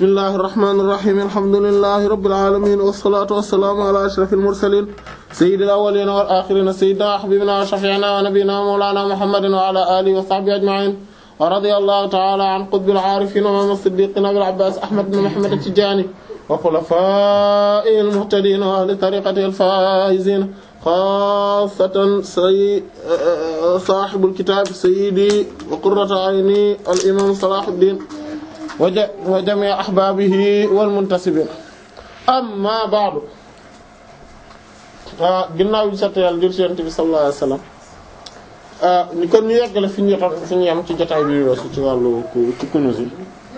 bismillahir rahmanir rahim alhamdulillahi rabbil alamin wassalatu wassalamu ala ashrafil mursalin sayyidil awwalin wal akhirin sayyidina habibina wa shafi'ina wa nabiyyina wa mawlana muhammadin wa ala alihi wa sahbihi ajma'in wa radiyallahu ta'ala an qutbil arifin wa imam as-siddiqin abil abbas ahmad bin muhammad at-tijani wa khulafa'il muhtadin wa ahli tariqati al-faizin xaasatan say saaxibul kitaab sayyidi wa qurratu ayni al imaam Salaahuddin wa jamii ahbaabihi wal muntasibiin amma ba'du ginnaaw bi sant Yàlla jur ci Yonent bi sallallahu alayhi wa sallam ñu kon ñu yeggale fi ñu yotoon fi ñu yem ci jotaay bi weesu ci wàllu ci Kunûz yi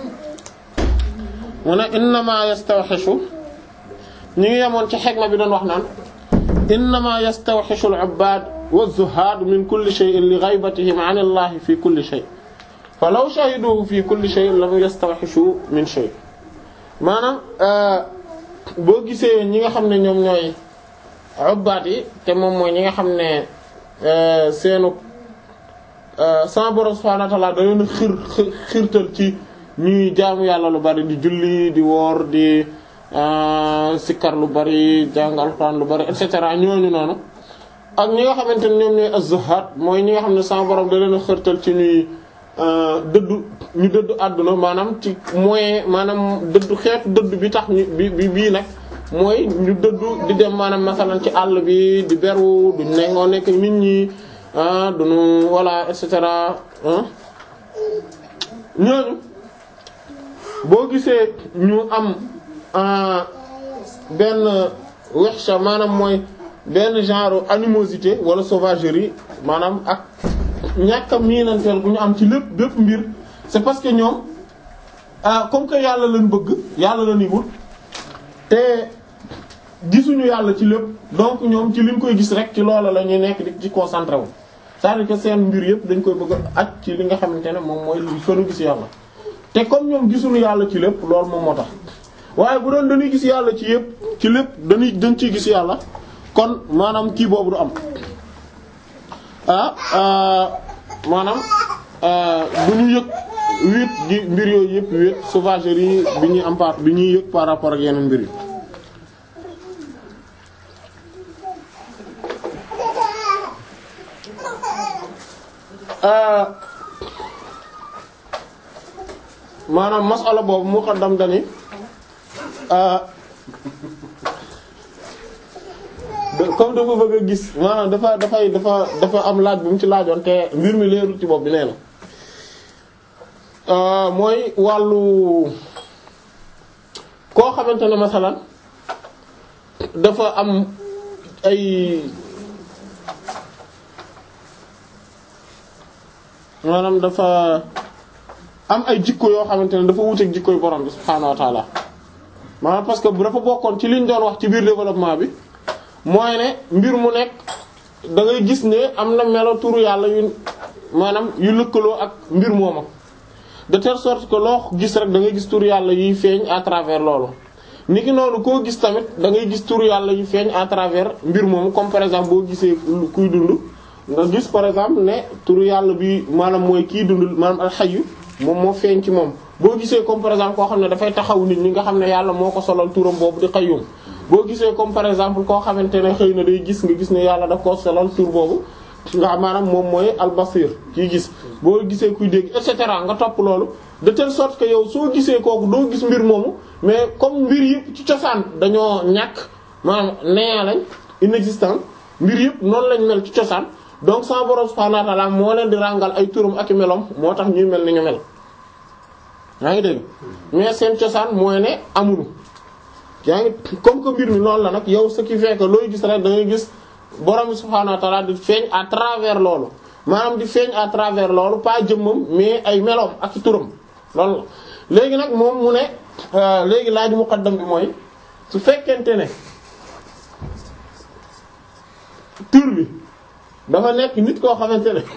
mu ne innamaa yastawhishu ñu ngi yemoon ci xegma bi doon wax naan innama yastawxishu al-ubbaad wa-zuhaad min kulli shay'in li ghaybatihim 'an Allah fi kulli shay fa law shahiduhu fi kulli shay lam yastawxishu min shay maanaam boo gisee ñi nga xam ne ñoom ñooy ubbaad yi te moom mooy ñi nga xam ne seenu sama Boroom subhaanahu wa ta'aala da leen xir xirtal ci ñuy jaamu yàlla lu bari di julli di woor di sikkar lu bari jàng alxuraan lu bari et cetera ñooñu noonu ak ñi nga xamante ne ñoom ñooy az-zuhaad mooy ñi nga xam ne sama borom da leen a xërtal ci ñuy dëddu ñu dëddu àdduna maanaam ci moyen maanaam dëddu xeetu dëddu bi tax ñu bi bi bii nag mooy ñu dëddu di dem maanaam masalan ci àll bi di beru duñ ne ngoo nekk nit ñi duñu voilà et cetera ñooñu boo gisee ñu am benn wexsha maanaam mooy benn genre animosité wala sauvagerie maanaam ak ñàkk a miinanteel bu ñu am ci lépp bépp mbir c'est parce que ñoom comme que yàlla lañ bëgg yàlla lañuy wut te gisuñu yàlla ci lépp donc ñoom ci liñ koy gis rek ci loola la ñuy nekk di ci concentré wu c'est-à-dire que seen mbir yëpp dañ koy bëgg a aj ci li nga xamante ne moom mooy li fënu gis yàlla te comme ñoom gisuñu yàlla ci lépp loolu moom moo tax waaye bu doon dañuy gis yàlla ci yëpp ci lépp dañuy dañ ciy gis yàlla kon maanaam kii boobu du am ah maanaam du ñu yëg wéet gi mbir yooyu yëpp wéet sauvagerie bi ñuy am par bi ñuy yëg par rapport ak yeneen mbir yi maanaam masala boobu mu xaddam dani comme dafa bëgg a gis maanaam dafa dafay dafa dafa am laaj bu mu ci laajoon te mbir mi leerul ci bopp bi nee na mooy wàllu koo xamante ne masalan dafa am ay maanaam dafa am ay jikko yoo xamante ne dafa wuteek jikkoy borom bi subhaanahu wa ta'ala maanaam parce que dafa bokkoon ci liñ doon wax ci biir développement bi mooy ne mbir mu nekk da ngay gis ne am na melo turu yàlla yu maanaam yu lëkkaloo ak mbir mooma de telle sorte que loo gis rek da ngay gis turu yàlla yuy feeñ à travers loolu. niki noonu koo gis tamit da ngay gis turu yàlla yu feeñ à travers mbir moomu comme par exemple boo gisee kuy dund nga gis par exemple ne turu yàlla bi maanaam mooy kiy dund maanaam alxayu moom moo feeñ ci moom. boo gisee comme par exemple koo xam ne dafay taxaw nit ñi nga xam ne yàlla moo ko solal turam boobu di qayyum boo gisee comme par exemple koo xamante ne xëy na day gis nga gis ne yàlla daf koo solal tur boobu nga maanaam moom mooy albasir kii gis boo gisee kuy dégg et cetera nga topp loolu de telle sorte que yow soo gisee kooku doo gis mbir moomu mais comme mbir yëpp ci cosaan dañoo ñàkk maanaam néant lañ inexistant mbir yëpp noonu lañ mel ci cosaan donc sama borom subhanahu wa ta'ala moo leen di ràngal ay turam ak i melom moo tax ñuy mel ni ñu mel yaa ngi dégg mais seen cosaan mooy ne amuñu yaa ngi comme que mbir mi loolu la nag yow ce qui fait que looy gis rek da ngay gis borom bi subhaanahu wa ta'ala di feeñ à travers loolu maanaam di feeñ à travers loolu pas jëmmam mais ay meloom ak ci turam loolu la. léegi nag moom mu ne léegi laaj muqaddam bi mooy su fekkente ne tur bi dafa nekk nit koo xamante ne.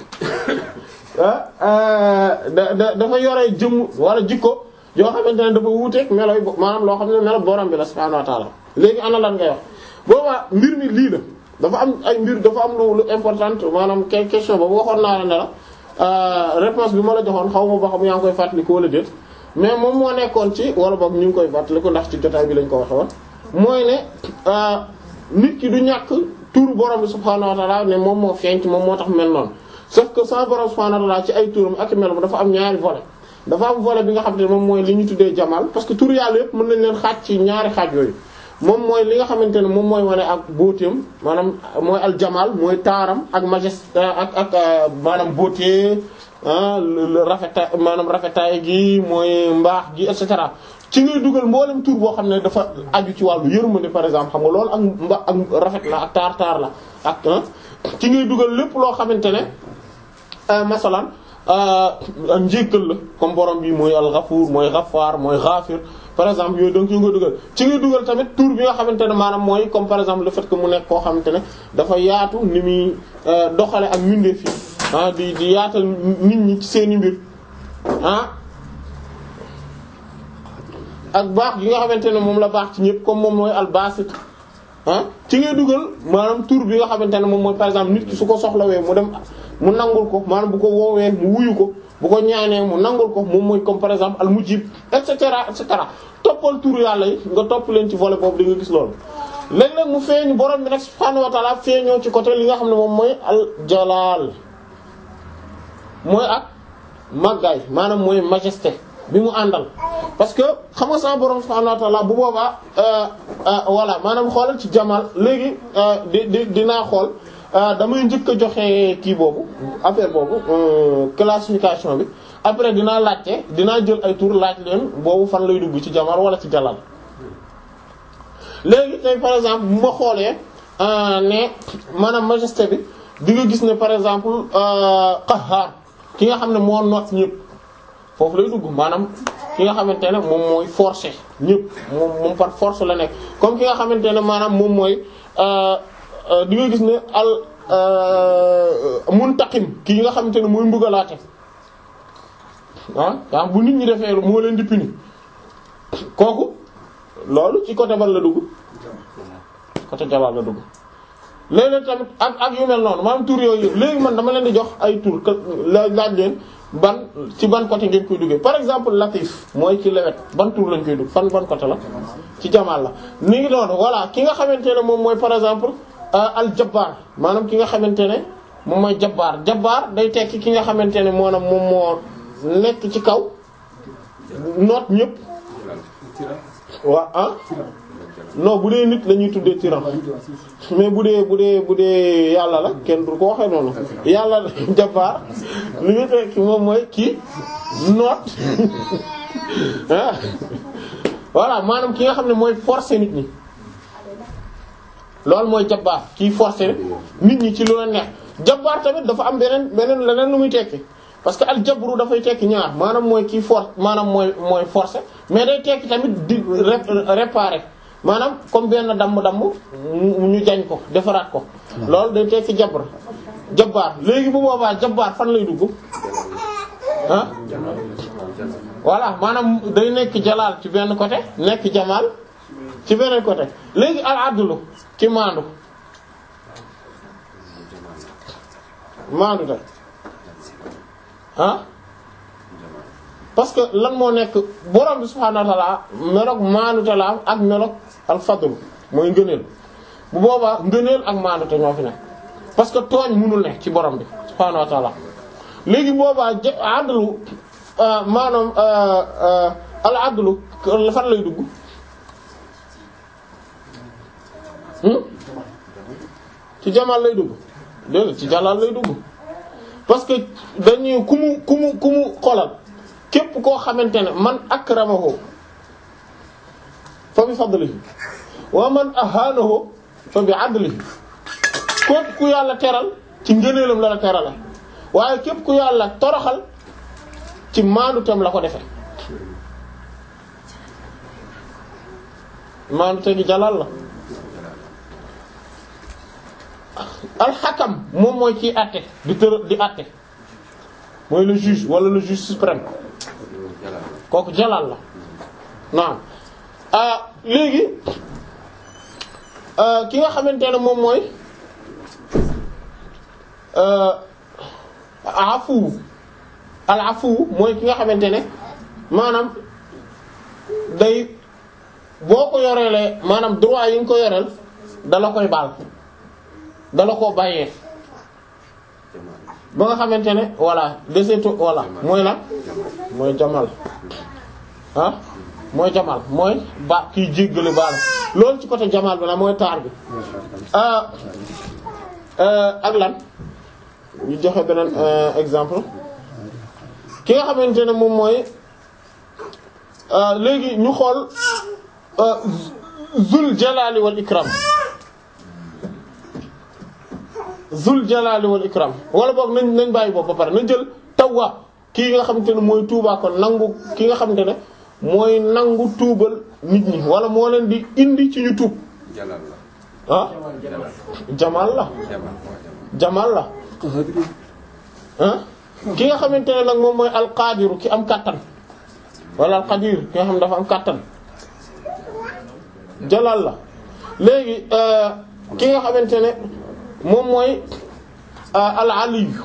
da da dafa yore jëmm wala jikko yoo xamante ne dafa wuuteeg melo yi maanaam loo xam ne melo borom bi la subhaanahu wa ta'ala léegi ana lan ngay wax boobaa mbir mi lii la dafa am ay mbir dafa am lu lu important maanaam question boobu waxoon naa la ne la réponse bi ma la joxoon xaw ma ba xam yaa ngi koy fàttali ko wala déet mais moom moo nekkoon ci wala boog ñu ngi koy fàttali ko ndax ci jotaay bi lañ ko waxe woon mooy ne nit ki du ñàkk tuuru borom bi subhaanahu wa ta'ala ne moom moo feeñ ci moom moo tax mel noonu sauf que sa borom subhaanahu wa ta'ala ci ay turam ak mel dafa am ñaari volet dafa am volet bi nga xam ne moom mooy li ñu tuddee jamal parce que tur yàlla yëpp mën nañ leen xaaj ci ñaari xaaj yooyu moom mooy li nga xamante ne moom mooy wane ak beautéem maanaam mooy al jamal mooy taaram ak majesté ak ak maanaam beauté rafeta maanaam rafetaay gi mooy mbaax gi et cetera ci ngay dugal mboolem tur boo xam ne dafa aju ci wàllu yërmande par exemple xam nga loolu ak mba ak rafet la ak taar taar la ak ci ngay dugal lépp loo xamante ne masalan njéggal la comme borom bi mooy al-Ghafur mooy Ghaffar mooy Ghafir par exemple yooyu donc yu nga dugal ci ngay dugal tamit tur bi nga xamante ne maanaam mooy comme par exemple le fait que mu nekk koo xamante ne dafa yaatu ni muy doxale ak mbindeef yi ah di di yaatal nit ñi ci seeni mbir ah ak baax gi nga xamante ne moom la baax ci ñëpp comme moom mooy al-Basit ah ci ngay dugal maanaam tur bi nga xamante ne moom mooy par exemple nit ki su ko soxlawee mu dem mu nangul ko maanaam bu ko woowee mu wuyu ko bu ko ñaanee mu nangul ko moom mooy comme par exemple al mujib et cetera et cetera toppal tur yàlla yi nga topp leen ci volet boobu di nga gis loolu. léeg-léeg mu feeñ borom bi nag subhaanahu wa ta'ala feeñoo ci côté li nga xam ne moom mooy al jalal mooy ak màggaay maanaam mooy majesté bi mu àndal. parce que xam nga sama borom subhaanahu wa ta'ala bu boobaa voilà maanaam xoolal ci jamal léegi di di dinaa xool. damay njëkk a joxe kii boobu affaire boobu classification bi après dinaa laajte dinaa jël ay tour laaj leen boobu fan lay dugg ci jamar wala ci jalal léegi tey par exemple bu ma xoolee ne maanaam majesté bi di nga gis ne par exemple qahhar ki nga xam ne moo noot ñëpp foofu lay dugg maanaam ki nga xamante ne moom mooy forcer ñëpp moom moom par force la nekk comme ki nga xamante ne maanaam moom mooy di nga gis ne al muntaqim kii nga xamante ne mooy mbugalaate ah bu nit ñi defee moo leen di puni kooku loolu ci côté ban la dugg côté jabaar la dugg léeg-léeg tamit ak ak yu mel noonu maanaam tur yooyu léegi man dama leen di jox ay tur laaj laaj leen ban ci ban côté ngeen koy duggee par exemple latif mooy ci lewet ban tur lañ koy dugg fan ban côté la ci jamaal la ni ngi doon voilà ki nga xamante ne moom mooy par exemple al jabbaar maanaam ki nga xamante ne moom mooy jabbaar jabbaar day tekki ki nga xamante ne maanaam moom moo nekk ci kaw noot ñëpp waa ah non bu dee nit la ñuy tuddee tyran mais bu dee bu dee bu dee yàlla la kenn du ko waxee noonu yàlla jabbaar li nga tekki moom mooy kii noot ah voilà maanaam ki nga xam ne mooy forcer nit ñi loolu mooy jabbaar kii forcer nit ñi ci lu la neex jabbaar tamit dafa am beneen beneen leneen lu muy tekki parce que al jabru dafay tekki ñaar maanaam mooy kii force maanaam mooy mooy forcer mais day tekki tamit di réparer maanaam comme benn damm-damm ñu jañ ko defaraat ko loolu day tekki jabr jabbaar léegi bu boobaa jabbaar fan lay dugg ah voilà maanaam day nekk jalaal ci benn côté nekk jamaal ci beneen côté léegi al adlu ci maandu maandu te ah parce que lan moo nekk borom bi subhaanahu wa ta'ala meloog maandu te la ak meloog al fadl mooy ngëneel bu boobaa ngëneel ak maandu te ñoo fi nekk parce que tooñ mënul ne ci borom bi subhaanahu wa ta'ala léegi boobaa jë adlu maanaam al adlu fan lay dugg ci jamaal lay dugg déedéet ci jalaal lay dugg parce que dañuy ku mu ku mu ku mu xolal képp koo xamante ne man akramahu fa bi fadlihi wa man ahanahu fa bi adlihi képp ku yàlla teral ci ngëneelam la la terala waaye képp ku yàlla toroxal ci maandu tem la ko defe maandu te gi jalal la alxakam moom mooy ciy àtte di tër di àtte mooy le juge wala le juge suprême kooku jalal la naam ah léegi ki nga xamante ne moom mooy afu al afu mooy ki nga xamante ne maanaam day boo ko yoreelee maanaam droit yi nga ko yoreel dala koy baal dala koo bàyyee ba nga xamante ne voilà desetu voilà mooy la mooy jamal ah mooy jamal mooy ba kiy jéggale baal loolu ci côté jamal bi la mooy taar bi ak lan ñu joxe beneen exemple ki nga xamante ne moom mooy léegi ñu xool zul jalali wal ikram zul jalali wal ikram wala boog nañ nañ bàyyi boobu ba pare nañ jël tawwaab kii nga xamante ne mooy tuubaa kon nangu ki nga xamante ne mooy nangu tuubal nit ñi wala moo leen di indi ci ñu tuub jalal la ah jamal la jamal la ah ki nga xamante ne nag moom mooy alqadiru ki am kàttan wala alqadir ki nga xam ne dafa am kàttan jalal la léegi ki nga xamante ne moom mooy al aliyu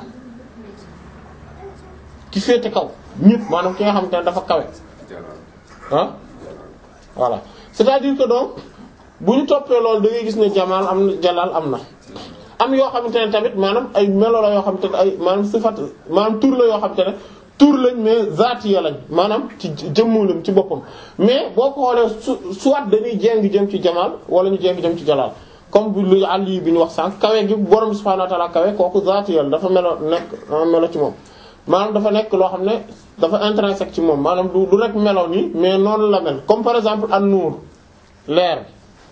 ki féete kaw ñëpp maanaam ki nga xamante ne dafa kawe jalal ah voilà c'est-à-dire que donc bu ñu toppee loolu da ngay gis ne jamal am na jalal am na am yoo xamante ne tamit maanaam ay melo la yoo xamante ne ay maanaam sifat maanaam tur la yoo xamante ne tur lañ mais zaatiya lañ maanaam ci jëmmu lañ ci boppam mais boo ko xoolee su soit dañuy jéng jëm ci jamal wala ñu jéng jëm ci jalal comme bu lu àll yi bi ñu wax sànq kawe gi borom subhaanahu wa ta'ala kawe kooku zaatiya la dafa melo nekk melo ci moom maanaam dafa nekk loo xam ne dafa intrinsèque ci moom maanaam du du rek melo nii mais noonu la mel comme par exemple an nuur leer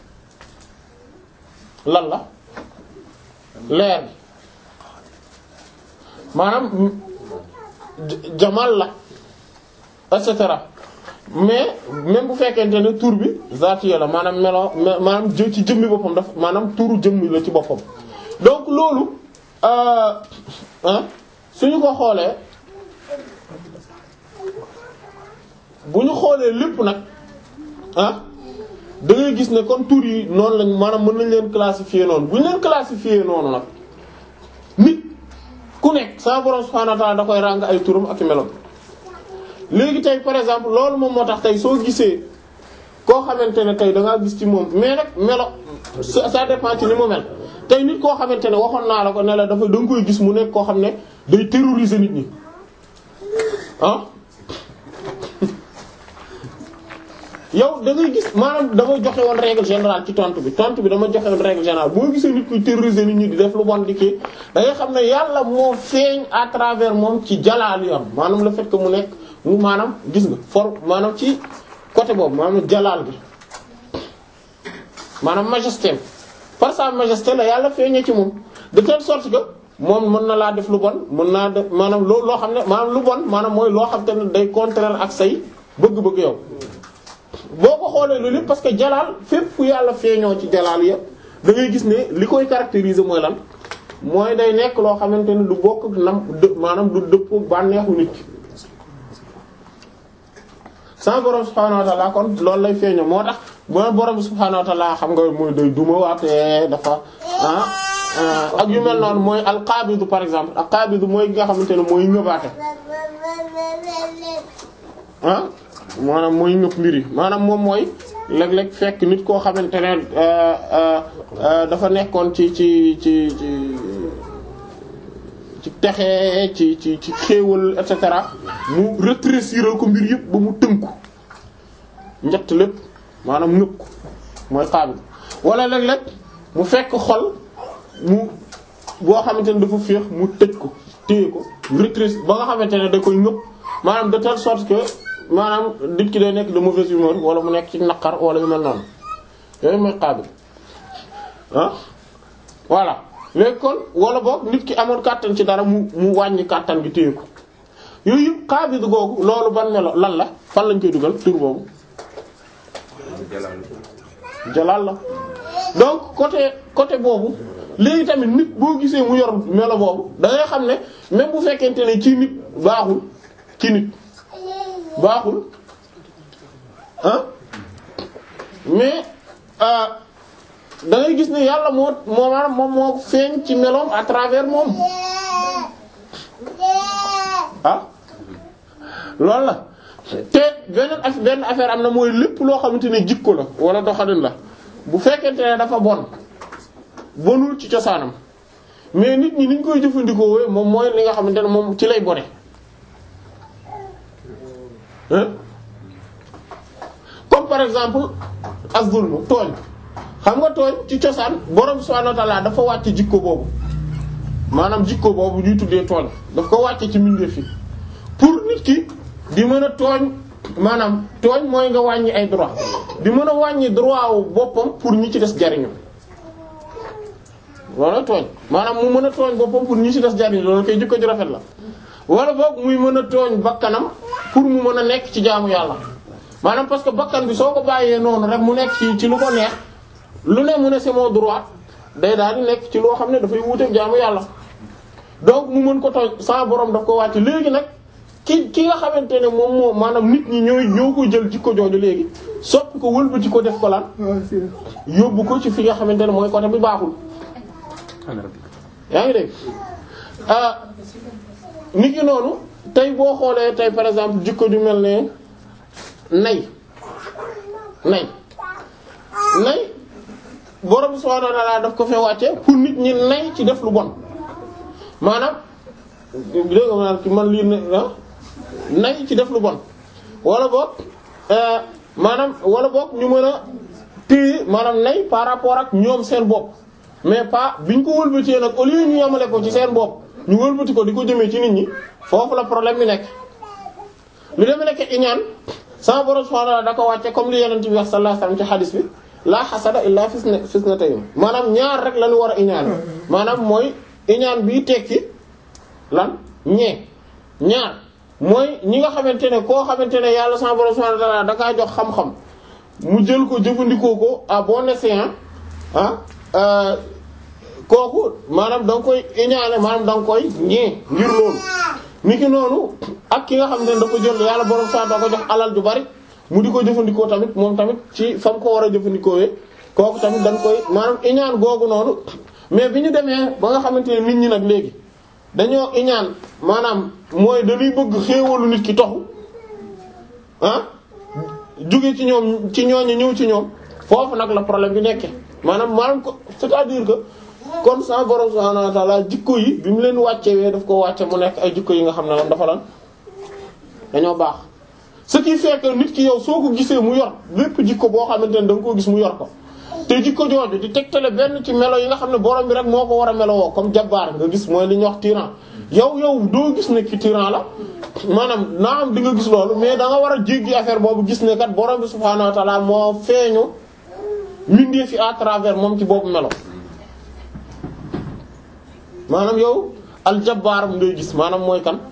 lan la leer maanaam jamal la et cetera mais même bu fekkente ne tur bi zaatiya la maanaam melo maanaam jë ci jëmmi boppam daf maanaam turu jëmmi la ci boppam donc loolu ah suñu ko xoolee bu ñu xoolee lépp nag ah da ngay gis ne kon tur yi noonu lañ maanaam mën nañ leen classifier noonu bu ñu leen classifier noonu nag nit ku nekk sa borom subhanahu wa ta'ala da koy ràng ay turam ak i melom léegi tey par exemple loolu moom moo tax tey soo gisee koo xamante ne tey da ngaa gis ci moom mais nag melo ça ça dépend ci ni mu mel tey nit koo xamante ne waxoon naa la ko ne la dafa da nga koy gis mu nekk koo xam ne day terroriser nit ñi ah yow da ngay gis maanaam dama joxe woon règle générale ci tontu bi tontu bi dama joxe woon règle générale boo gisee nit kuy terroriser nit ñi di def lu bon di kii da ngay xam ne yàlla moo feeñ à travers moom ci jalaal yam maanaam le fait que mu nekk mu maanaam gis nga for maanaam ci côté boobu maanaam jalaal bi maanaam majesté par sa majesté la yàlla feeñee ci moom de telle sorte que moom mën na laa def lu bon mën naa def maanaam loo loo xam ne maanaam lu bon maanaam mooy loo xam te ne day contraire ak say bëgg-bëgg yow boo ko xoolee loolu yëpp parce que jalaal fépp fu yàlla feeñoo ci jalaal yëpp da ngay gis ne li koy caractériser mooy lan mooy day nekk loo xamante ne du bokk nam dë maanaam du dëppoo bànneexu nit ki sans borom subhaanahu wa ta'ala kon loolu lay feeñoo moo tax mooy borom subhaanahu wa ta'ala xam nga mooy day duma waatee dafa ah ak yu mel noonu mooy alqaabidu par exemple alqaabidu mooy nga xamante ne mooy ñëbaate ah maanaam mooy ñëpp mbir yi maanaam moom mooy léeg-léeg fekk nit koo xamante ne dafa nekkoon ci ci ci ci ci texe ci ci ci xéewal et cetera mu rétrécir ko mbir yëpp ba mu tënku njett lépp maanaam ñëpp ko mooy xaabil wala léeg-léeg mu fekk xol mu boo xamante ne dafa féex mu tëj ko téye ko rétrécir ba nga xamante ne da koy ñëpp maanaam de telle sorte que maanaam nit ki day nekk de mauvaise humeur wala mu nekk ci naqar wala yu mel noonu yooyu mooy xaabil ah voilà léegi kon wala boog nit ki amoon kàttan ci dara mu mu wàññi kàttan gi téye ko yooyu yëpp xaabil googu loolu ban melo lan la fan lañ koy dugal tur boobu jalaal la donc côté côté boobu léegi tamit nit boo gisee mu yor melo boobu da ngay xam ne même bu fekkente ne ci nit baaxul ci nit baaxul ah mais da ngay gis ne yàlla moo moo maanaam moom moo feeñ ci meloom à travers moom ah loolu la te beneen af benn affaire am na mooy lépp loo xamante ne jikko la wala doxalin la bu fekkente ne dafa bon bonul ci cosaanam mais nit ñi niñ koy jëfandikoo wee moom mooy li nga xamante ne moom ci lay bone hein comme par exemple az-zulm tooñ xam nga tooñ ci cosaan borom subhanahu wa ta'ala dafa wàcce jikko boobu maanaam jikko boobu ñuy tuddee tooñ daf ko wàcce ci mbindeef yi pour nit ki di mën a tooñ maanaam tooñ mooy nga wàññi ay droit di mën a wàññi droit wu boppam pour ñi ci des jariñu loolu tooñ maanaam mu mën a tooñ boppam pour ñi ci des jariñu loolu koy jikko ju rafet la wala boog muy mën a tooñ bakkanam pour mu mën a nekk ci jaamu yàlla maanaam parce que bakkan bi soo ko bàyyee noonu rek mu nekk ci ci lu ko neex lu ne mu ne c'est mon droit day daal di nekk ci loo xam ne dafay wuuteeg jaamu yàlla donc mu mën ko tooñ sa borom daf ko wàcc léegi nag ki ki nga xamante ne moom moo maanaam nit ñi ñooy ñoo ko jël jikko jooju léegi soppi ko wëlbati ko def ko lan yóbbu ko ci fi nga xamante ne mooy côté bi baaxul yaa ngi dégg ah nit ki noonu tey boo xoolee tey par exemple jikko ju mel ne nay nay nay borom subhanahu wa ta'ala daf ko fee wàcce pour nit ñi nay ci def lu bon maanaam dégg nga maanaam ki man lii ne nay ci def lu bon wala boog maanaam wala boog ñu mën a téye maanaam nay par rapport ak ñoom seen bopp mais pas biñ ko wëlbatee nag au lieu ñu yamale ko ci seen bopp ñu wëlbati ko di ko jëmee ci nit ñi foofu la problème bi nekk. lu demee nekk iñaan sama borom subhanahu wa ta'ala da ko wàcce comme li Yonent bi wax sallallahu alayhi wasallam ci hadis bi la hasada illa fisna fisnatayn maanaam ñaar rek la ñu war a iñaan maanaam mooy iñaan bii tekki lan ñee ñaar mooy ñi nga xamante ne koo xamante ne yàlla sama borom subhanahu wa ta'ala da kaa jox xam-xam mu jël ko jëfandikoo ko à bon escient ah kooku maanaam da nga koy iñaane maanaam da nga koy ñee ngir loolu niki noonu ak ki nga xamante ne dafa jël yàlla borom saa da ko jox alal ju bari mu di ko jëfandikoo tamit moom tamit ci fam ko war a jëfandikoo kooku tamit dañ koy maanaam iñaan googu noonu mais bi ñu demee ba nga xamante ne nit ñi nag léegi dañoo iñaan maanaam mooy dañuy bëgg xéewalu nit ki toxu ah jóge ci ñoom ci ñooñu ñëw ci ñoom foofu nag la problème bi nekkee maanaam maanaam ko c'est-à-dire que kon sa borom subhanahu wa ta'ala jikko yi bi mu leen wàccewee daf ko wàcce mu nekk ay jikko yi nga xam ne lan dafa lan dañoo baax ce qui fait que nit ki yow soo ko gisee mu yor lépp jikko boo xamante ne da nga koo gis mu yor ko te jikko jooju di tegtale benn ci melo yi nga xam ne borom bi rek moo ko war a melo woo comme jabbaar nga gis mooy li ñuy wax tyran yow yow doo gis ne ki tyran la maanaam naa am di nga gis loolu mais da nga war a jéggi affaire boobu gis ne kat borom bi subhanahu wa ta'ala moo feeñu mindee fi à travers moom ci boobu melo maanaam yow aljabbaar ngay gis maanaam mooy kan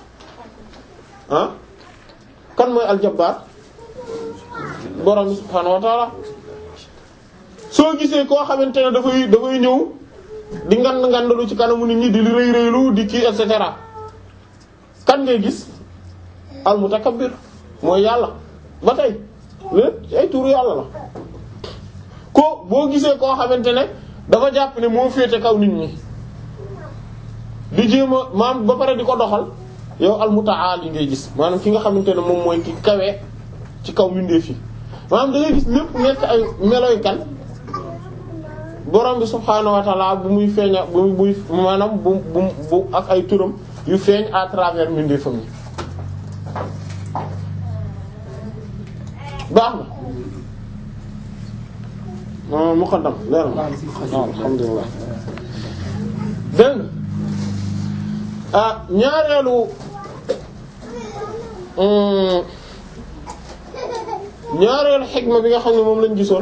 ah kan mooy aljabbaar borom subhaanahu wa ta'ala soo gisee koo xamante ne dafay dafay ñëw di ngand ngandalu ci kanamu nit ñi di rëy rëylu di kii et cetera kan ngay gis almutakabbir mooy yàlla ba tey lépp ci ay turu yàlla la ko boo gisee koo xamante ne dafa jàpp ne moo féete kaw nit ñi di jéem a maam ba pare di ko doxal yow almutaali ngay gis maanaam ki nga xamante ne moom mooy ki kawee ci kaw mbindeef yi maanaam da ngay gis lépp nekk ay meloy kan borom bi subhaanahu wa ta'ala bu muy feeña bu muy maanaam bu bu bu ak ay turam yu feeñ à travers mbindeefam yi baax na muqaddam leer na waaw alhamdulillah dégg ah ñaareelu ñaareelu xikma bi nga xam ne moom lañ gisoon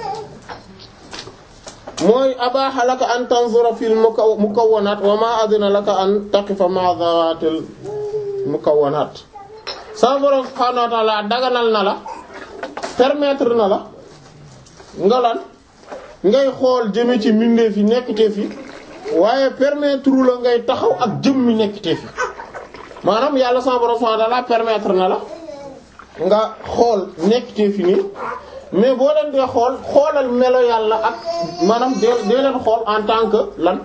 mooy abaaxa laka an tanzura fil mukawwanaat wa ma adina laka an taqifa ma zawatil mukawwanaat sa borom subhaanahu wa ta'ala daganal na la permettre na la nga lan ngay xool jëme ci mbindeef yi nekkteef yi waaye permettre la ngay taxaw ak jëmmi nekkteef yi maanaam yàlla sa borom subhaanahu wa ta'ala permettre na la nga xool nekkteef yi nii mais boo leen dee xool xoolal melo yàlla ak maanaam dee dee leen xool en tant que lan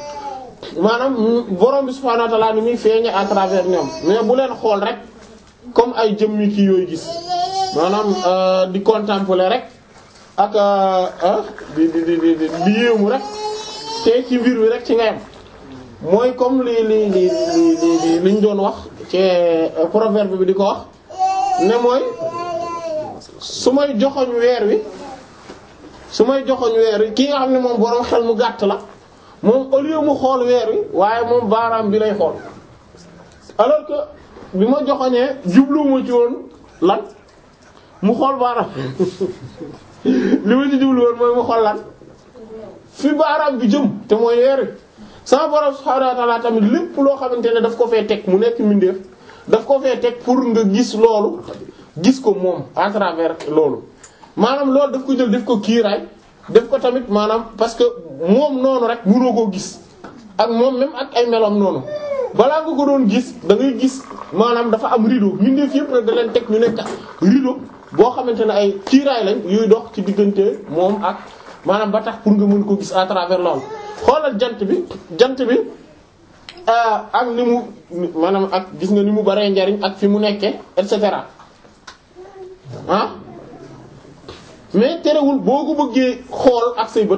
maanaam borom bi subhaanahu wa ta'ala ni muy feeñe à travers ñoom mais bu leen xool rek comme ay jëmmi kii yooyu gis maanaam di contempler rek ak di di di di di yéemu rek te ci mbir wi rek ci nga yam mooy comme li li li li liñ doon wax ci proverbe bi di ko wax ne mooy su may joxoñ weer wi su may joxoñ weer wi kii nga xam ne moom boroom xel mu gàtt la moom au lieu mu xool weer wi waaye moom baaraam bi lay xool alors que bi ma joxoñee jubluwuma ci woon lan mu xool baaraam li ma ci jublu woon mooy mu xool lan fi baaraam bi jëm te mooy weer wi sama borom subhaanahu wa ta'ala tamit lépp loo xamante ne daf ko fee teg mu nekk mbindeef daf ko fee teg pour nga gis loolu gis ko moom à travers loolu maanaam loolu daf ko jël def ko kiiraay def ko tamit maanaam parce que moom noonu rek mënoo koo gis ak moom même ak ay meloom noonu balaa nga ko doon gis da ngay gis maanaam dafa am rideau mbindeef yëpp nag da leen teg ñu nekk rideau boo xamante ne ay kiiraay lañ yuy dox ci diggante moom ak maanaam ba tax pour nga mën ko gis à travers loolu xoolal jant bi jant bi ak ni mu maanaam ak gis nga ni mu baree njariñ ak fi mu nekkee et cetera ah mais terewul boo ko bëggee xool ak say bët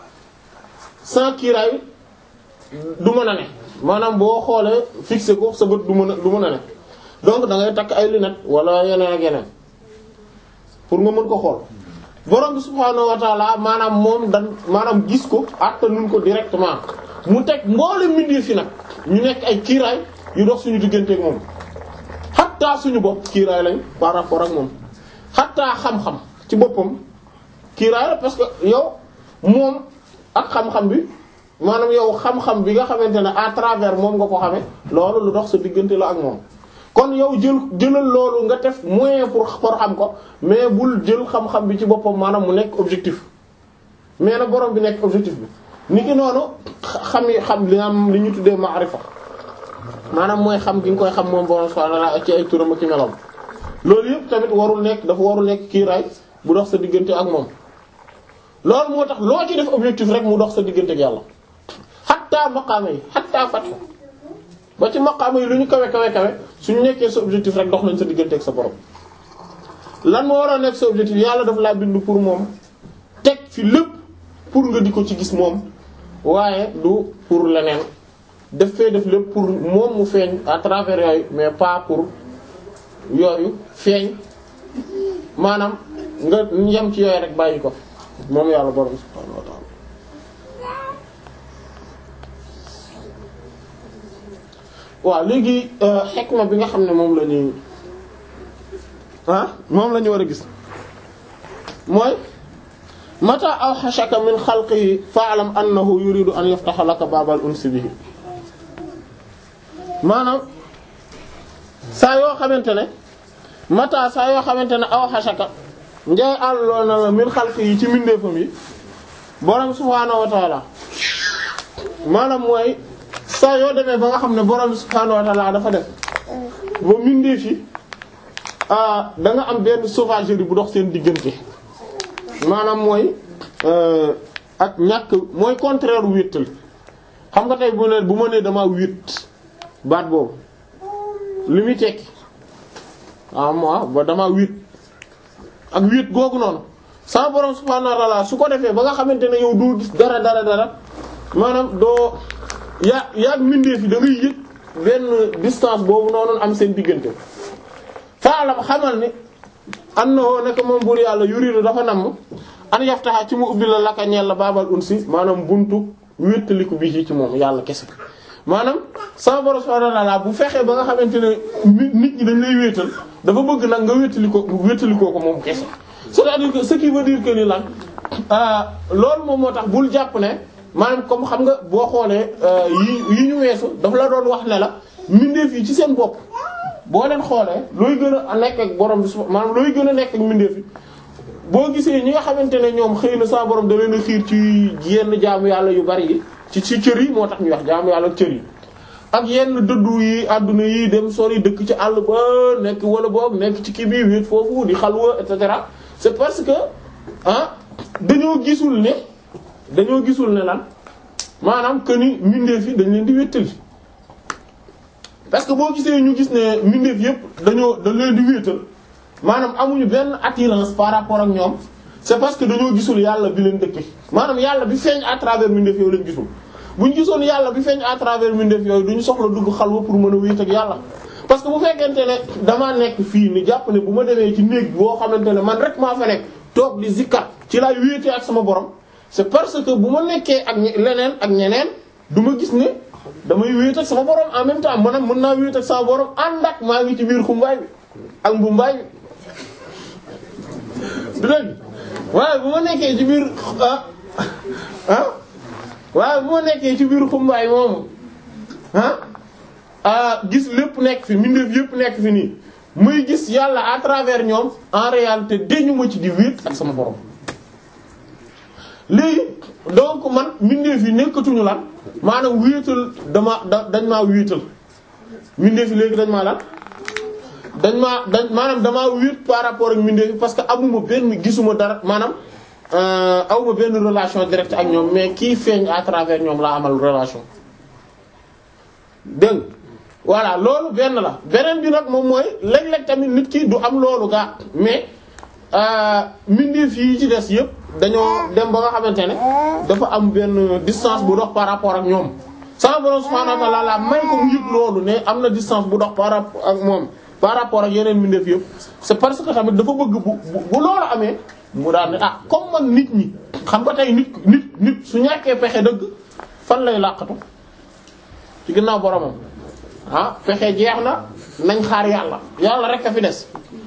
sans kiiraay du mën a ne maanaam boo xoolee fixé ko sa bët du mën a du mën a ne donc da ngay takk ay lunettes wala yeneen ak yeneen pour nga mën ko xool borom bi subhaanahu wa taala maanaam moom dan maanaam gis ko attanuñ ko directement mu teg mboole mbindeef fi nag ñu nekk ay kiiraay yu dox suñu digganteeg moom xattaa suñu bopp kiiraay lañ par rapport ak moom xattaa xam-xam ci boppam kiiraay la parce que yow moom ak xam-xam bi maanaam yow xam-xam bi nga xamante ne à travers moom nga ko xame loolu lu dox sa diggante la ak moom kon yow jël jëlal loolu nga def moyen pour pour xam ko mais bul jël xam-xam bi ci boppam maanaam mu nekk objectif mais na borom bi nekk objectif bi ni ki noonu xam yi xam li am li ñu tuddee maarifa maanaam mooy xam gi nga koy xam moom borom subhanahu wa ta'ala ci ay turam ak ci meloom loolu yëpp tamit warul nekk dafa warul nekk kiiraay bu dox sa diggante ak moom loolu moo tax loo ci def objectif rek mu dox sa diggante ak yàlla xattaa maqaama yi xattaa fatxu ba ci maqaama yi lu ñu kawe kawe kawe suñu nekkee sa objectif rek dox nañ sa diggante ak sa borom lan moo war a nekk sa objectif yàlla daf laa bind pour moom teg fi lépp pour nga di ko ci gis moom waaye du pour leneen def fee def lépp pour moom mu feeñ à travers yooyu mais pas pour yooyu feeñ maanaam nga yem ci yooyu rek bàyyi ko moom yàlla borom subhaanahu wa ta'ala waaw léegi xikma bi nga xam ne moom la ñuy ah moom la ñu war a gis mooy mata awxashaka min xalqihi fa'lam annahu yuridu an yaftaha laka baabal unsi bihi maanaam saa yoo xamante ne mata saa yoo xamante ne awxashaka njay àlloo na la min xalqihi ci mbindeefam yi borom subhaanahu wa ta'ala maanaam mooy saa yoo demee ba nga xam ne borom subhaanahu wa ta'ala dafa def ba mbindeef yi da nga am benn sauvagerie bu dox seen diggante maanaam mooy ak ñàkk mooy contraire wéttal xam nga tey bu ne bu ma nee damaa wét baat boobu li muy tekki ah moi ba damaa wét ak wét googu noonu sama borom subhaanahu wa ta'ala su ko defee ba nga xamante ne yow doo gis dara dara dara maanaam doo yaa yaa mbindeef yi da ngay yëg benn distance boobu noonu am seen diggante. faalam xamal ni annahu nekk moom buur yàlla yuridu dafa namm an yaftaha ci mu ubbi la laka ñeel la baabal unsi maanaam buntu wéttaliku bi ci moom yàlla kese maanaam sama borom subhanahu wa ta'ala bu fexee ba nga xamante ne nit ñi dañ lay wéetal dafa bëgg nag nga wéttalikoo wéttalikoo ko moom kese c'est-à-dire que ce qui veut dire que ni lan loolu moom moo tax bul jàpp ne maanaam comme xam nga boo xoolee yi yi ñu weesu dafa la doon wax ne la mbindeef yi ci seen bopp boo leen xoolee looy gën a nekk ak borom bi maanaam looy gën a nekk ak mbindeef yi boo gisee ñi nga xamante ne ñoom xëy na sa borom da leen a xiir ci yenn jaamu yàlla yu bari yi ci ci cër yi moo tax ñu wax jaamu yàlla ak cër yi ak yenn dëddu yi àdduna yi dem sori dëkk ci àll ba nekk wala boog nekk ci kii bi wéet foofu di xalwa et cetera c'est parce que ah dañoo gisul ne dañoo gisul ne lan maanaam que ni mbindeef yi dañ leen di wéttali parce que boo gisee ñu gis ne mbindeef yépp dañoo dañ leen di wéetal maanaam amuñu benn attirance par rapport ak ñoom c'est parce que dañoo gisul yàlla bi leen dëkke maanaam yàlla bi feeñ à travers mbindeef yooyu lañ gisul bu ñu gisoon yàlla bi feeñ à travers mbindeef yooyu duñu soxla dugg xalwa pour mën a wéet ak yàlla parce que bu fekkente ne damaa nekk fii ni jàpp ne bu ma demee ci néeg boo xamante ne man rek maa fa nekk toog di zikkat ci laay wéetee ak sama borom c'est parce que bu ma nekkee ak leneen ak ñeneen du ma gis ne damay wéet ak sama borom en même temps maanaam mën naa wéet ak sama borom ànd ak maa ngi ci biir xumbaay bi ak mbumbaay bi du dëgg waaye bu ma nekkee ci biir ah ah waaye bu ma nekkee ci biir xumbaay moomu ah ah gis lépp nekk fi mbindeef yépp nekk fi nii muy gis yàlla à travers ñoom en réalité dañu ma ci di wéet ak sama borom léegi donc man mbindeef yi nekkatuñu lan maanaam wéetal dama da dañ maa wéetal mbindeef yi léegi dañ maa lan dañ maa dañ maanaam damaa wéet par rapport ak mbindeef yi parce que amuma benn gisuma dara maanaam awma benn relation directe ak ñoom mais kii feeñ à travers ñoom laa amal relation dégg voilà loolu benn la beneen bi nag moom mooy léeg-léeg tamit nit ki du am loolu gaa mais mbindeef yi ci des yëpp dañoo dem ba nga xamante ne dafa am benn distance bu dox par rapport ak ñoom sama borom subhanahu wa ta'ala may ko mu yëg loolu ne am na distance bu dox par rapport ak moom par rapport ak yeneen mbindeef yëpp c'est parce que tamit dafa bëgg bu bu loolu amee mu daal ne ah comme man nit ñi xam nga tey nit nit nit su ñàkkee pexe dëgg fan lay làqatu ci ginnaaw boromam ah pexe jeex na nañ xaar yàlla yàlla rek a fi des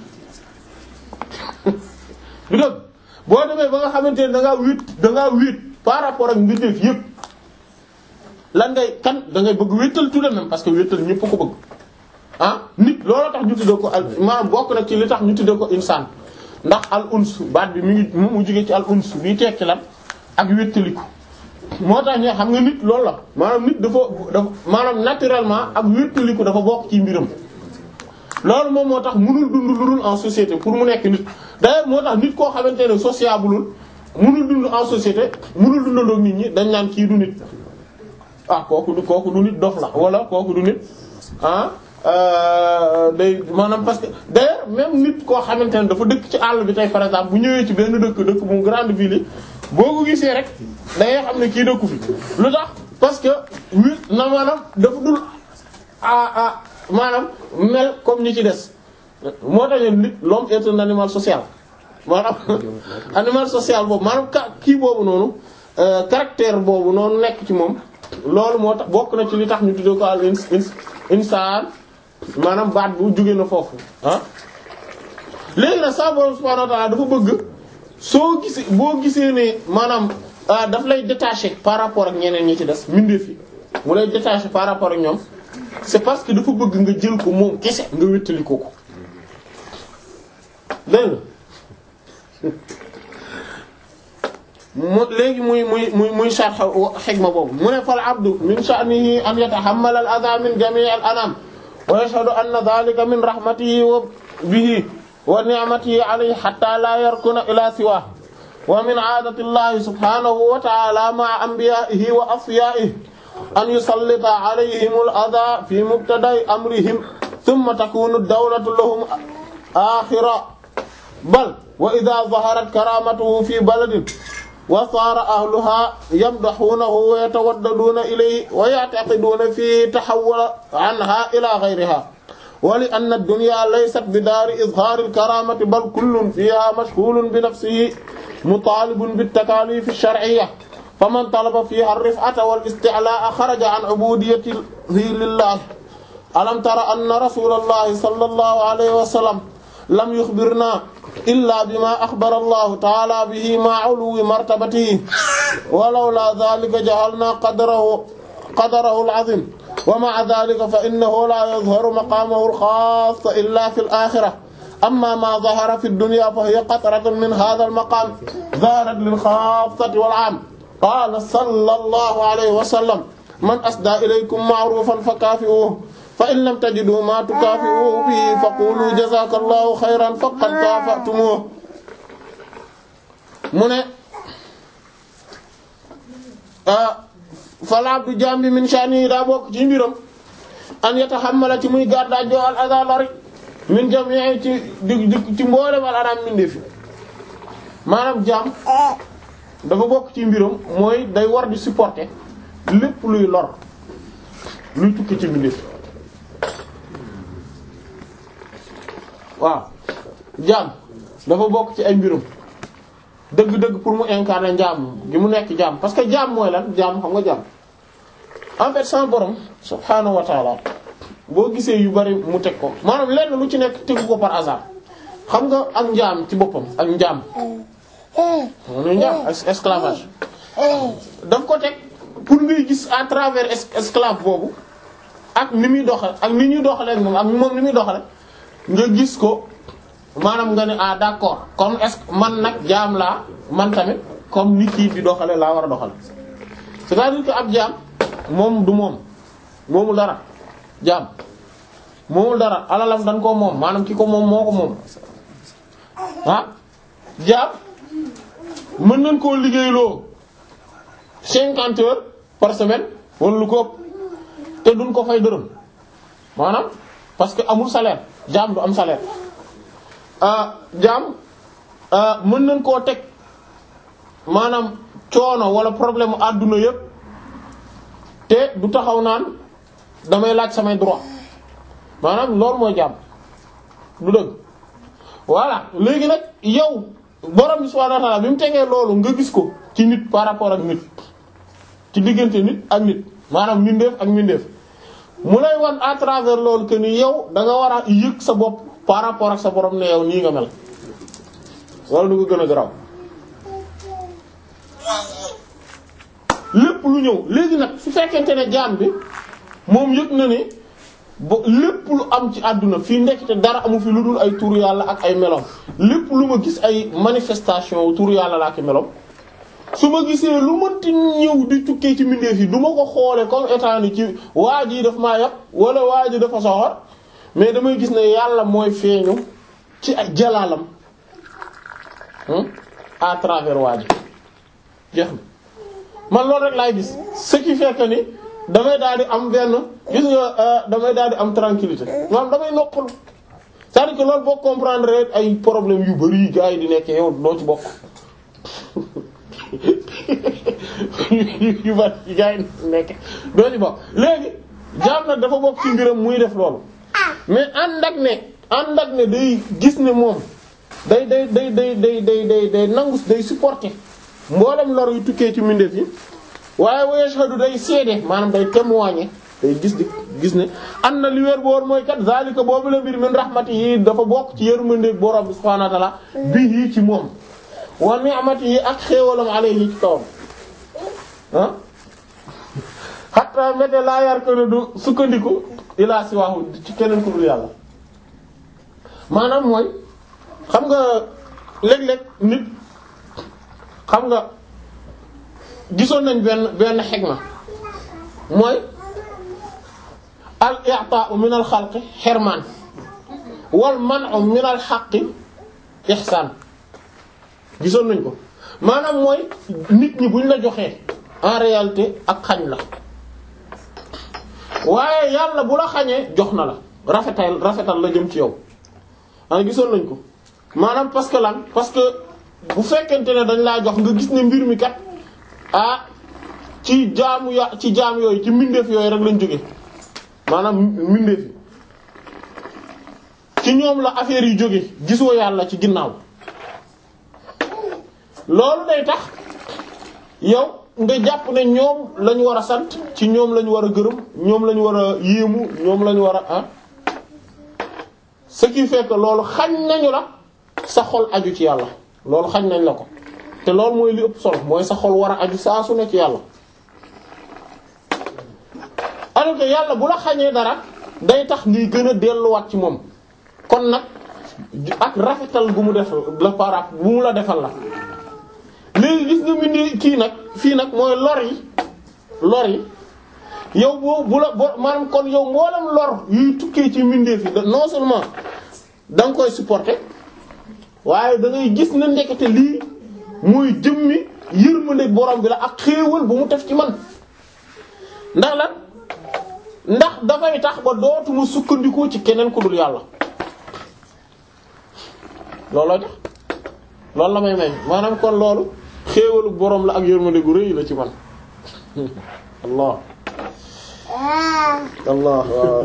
du dëgg boo demee ba nga xamante ne da ngaa wéet da ngaa wéet par rapport ak mbindeef yëpp lan ngay kan da ngay bëgg wéetal tout de même parce que wéetal ñëpp ko bëgg ah nit loolu tax ñu tuddee ko al maanaam bokk na ci li tax ñu tuddee ko insaan ndax al uns baat bi mi ngi mu jógee ci al uns bii tekki lan ak wéttaliku moo tax ñu xam nga nit loolu la maanaam nit dafa dafa maanaam naturellement ak wéttaliku dafa bokk ci mbiram loolu moom moo tax mënul dund lu dul en société pour mu nekk nit d'ailleurs moo tax nit koo xamante ne sociableul mënul dund en société mënul dundandoog nit ñi dañ naan kii du nit ah kooku du kooku du nit dof la wala kooku du nit ah day maanaam parce que d'ailleurs même nit koo xamante ne dafa dëkk ci àll bi tey par exemple bu ñëwee ci benn dëkk dëkk bu grande ville boo ko gisee rek da ngay xam ne kii dëkku fi lu tax parce que wi na maanaam dafa dul ah ah maanaam mel comme ñi ci des moo tax nit l'homme est un animal social maanaam animal social boobu maanaam ka kii boobu noonu caractère boobu noonu nekk ci moom loolu moo tax bokk na ci li tax ñu tuddee ko al ins insaan maanaam baat bu jóge na foofu ah léegi nag sa borom subhanahu wa ta'ala dafa bëgg soo gisee boo gisee ne maanaam daf lay détacher par rapport ak ñeneen ñi ci des mbindeef yi mu lay détacher par rapport ak ñoom c'est parce que dafa bëgg nga jël ko moom kese nga wéttali ko ko dégg mu léegi muy muy muy muy sharh hikma boobu mu ne fal abdu min sha'nihi an yatahammala al adha min jami' al anam wa yashhadu anna dhalika min rahmatihi wa bihi wa ni'matihi alayhi hatta la yarkuna ila siwa wa min 'adati llahi subhanahu wa ta'ala ma'a anbiya'ihi wa asfiya'ihi an yusallita alayhim al adha fi mubtada'i amrihim thumma takunu ad-dawlatu lahum akhira bal wa idha dhaharat karamatuhu fi baladin wa saara ahluha yamdahunahu wa yatawaddaduna ilayhi wa ya'taqiduna fi tahawwul anha ila ghayriha wa li anna ad-dunya laysat bidaari izhaari al-karamati bal kullun fiha mashghulun bi nafsihi mutalibun bit-takalif ash-shar'iyya faman talaba fiha ar-rif'ata wal-isti'la'a kharaja an 'ubudiyyatihi lillah alam tara anna rasulallahi sallallahu alayhi wa sallam lam yukhbirna illa bima akhbara allahu ta'ala bihi ma 'uluwi martabatihi wa lawla dhalika jahalna qadrahu qadarahu al-'azim wa ma'a dhalika fa innahu la yadhharu maqamahu al-khass illa fi al-akhirah amma ma dhahara fi ad-dunya fa hiya qatratun min hadha al-maqam dhaharat lil-khassati wal-'am qala sallallahu alayhi wa sallam man asda ilaykum ma'rufan fakafi'uhu fa in lam tajidu ma tukaafi'uhu bihi faqulu jazakallahu xayran faqad kaafa'tumuhu mu ne fal abdu jaam bi min sha'nihi daa bokk ci mbiram an yatahammala ci muy gàddaa joo al adha lori min jami'i ci di ci mboole wal anam mindee fi maanaam jaam dafa bokk ci mbiram mooy day war di supporter lépp luy lor luy tukki ci mbindeef waaw jaam dafa bokk ci ay mbiram dëgg-dëgg pour mu incarner njaam gi mu nekk jaam parce que jaam mooy lan jaam xam nga jaam en fait sans borom subhaanahu wa taala boo gisee yu bari mu teg ko maanaam lenn lu ci nekk tegu ko par hasard xam nga ak njaam ci boppam ak njaam moom njaam esclavage daf ko teg pour ngay gis à travers esclave boobu ak ni muy doxal ak ni ñuy doxalee ak moom ak moom ni muy doxale nga gis ko maanaam nga ne ah d'accord comme est-ce que man nag jaam laa man tamit comme ni kii di doxale laa war a doxale c'est-à-dire que ab jaam moom du moom moomul dara jaam moomul dara alalam dañ koo moom maanaam ki ko moom moo ko moom ah jaam mën nañ koo liggéeyloo cinquante heures par semaine wala lu ko ëpp te duñ ko fay dërëm maanaam parce que amul salaire jaam du am salaire jaam mën nañ koo teg maanaam coono wala problème mu àdduna yépp te du taxaw naan damay laaj samay droit maanaam loolu mooy jaam du dëgg voilà léegi nag yow borom bi subhanahu wa ta'ala bi mu tegee loolu nga gis ko ci nit par rapport ak nit ci diggante nit ak nit maanaam mindeef ak mindeef mu lay wan à travers loolu que ni yow da nga war a yëg sa bopp par rapport ak sa borom ne yow nii nga mel wala du ko gën a garaw lépp lu ñëw léegi nag su fekkente ne jaam bi moom yëg na ne ba lépp lu am ci àdduna fii nekk te dara amu fi lu dul ay turu yàlla ak ay melom lépp lu ma gis ay manifestation turu yàlla la ak melom su ma gisee lu mënti ñëw di tukkee ci mbindeef yi du ma ko xoole comme état ni ci waa ji daf maa yàpp wala waa ji dafa soxor mais damay gis ne yàlla mooy feeñu ci ay jalaalam à travers waa ji jeex na man loolu rek laay gis ce qui fait que ni damay daal di am benn gis nga damay daal di am tranquillité maanaam damay noppalu c'est-à-dire que loolu boo comprendre rek ay problème yu bari gars yi di nekk yow doo ci bokk yu bari yi gars yi nekk doo ci bokk léegi jaam nag dafa bokk ci mbiram muy def loolu mais ànd ak ne ànd ak ne day gis ne moom day day day day day day day day nangu day supporter mboolem lor yu tukkee ci mbindeef yi waaye wa yashhadu day seede maanaam day témoigner day gis di gis ne am na li wér boor mooy kat zalika boobu la mbir min rahmati yi dafa bokk ci yërmande borom bi subhaanahu wa ta'ala bihi ci moom wa ni'mati yi ak xéewalam alayhi ci kawam ah hatta mbete laa yar ko ne du sukkandiku ilaa siwaahu ci keneen ku dul yàlla maanaam mooy xam nga léeg-léeg nit xam nga gisoon nañ benn benn xegma mooy al i'ta'u min al xalqi xirmaan wal man'u min al xaqi ihsaan gisoon nañ ko maanaam mooy nit ñi buñ la joxee en réalité ak xañ la waaye yàlla bu la xañee jox na la rafetal rafetal la jëm ci yow ah gisoon nañ ko maanaam parce que lan parce que bu fekkente ne dañ laa jox nga gis ne mbir mi kat ah ci jaamu ya ci jaam yooyu ci mbindeef yooyu rek lañ jóge maanaam mbindeef yi ci ñoom la affaire yi jóge gisoo yàlla ci ginnaaw loolu day tax yow nga jàpp ne ñoom lañu war a sant ci ñoom lañu war a gërëm ñoom lañu war a yéemu ñoom lañu war a ah ce qui fait que loolu xañ nañu la sa xol aju ci yàlla loolu xañ nañ la ko te loolu mooy li ëpp solo mooy sa xol war a aju saa su ne ci yàlla alors que yàlla bu la xañee dara day tax ngay gën a delluwaat ci moom kon nag ak rafetal gu mu def la parap bu mu la defal la léegi gis nga mindi kii nag fii nag mooy lor yi lor yi yow boo bu la bo maanaam kon yow mboolem lor yuy tukkee ci mbindeef yi non seulement da nga koy supporter waaye da ngay gis ne ndekete lii muy jëmmi yërmande borom bi la ak xéewal bu mu def ci man ndax lan ndax dafay tax ba dootuma sukkandiku ci keneen ku dul yàlla looloo tax loolu la may may maanaam kon loolu xéewalu boroom la ak yërmande gu rëy la ci man allah allah waaw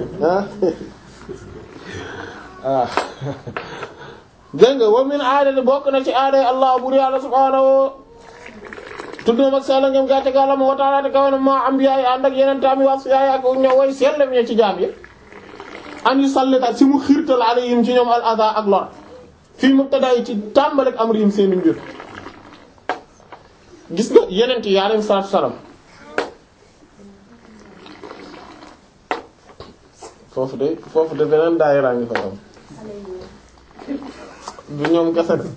ah dégg nga wa min aadati bokk na ci aaday allah bur yàlla subhaanahu tuddum ak sell ngeen gàtte gàllam wa ta'ala te kaw na maa ambiyaay ànd ak yeneen taami wax yaay ak ñoo way sellem ñe ci jaam yi an yu sallita si mu xiirtal alayhim ci ñoom al adha ak lor fii mubtada yi ci tàmbalik amrihim seeni mbir gis nga yeneen yi alayhim salaatu salaam foofu de foofu de beneen daayira ngi fa am du ñoom kese de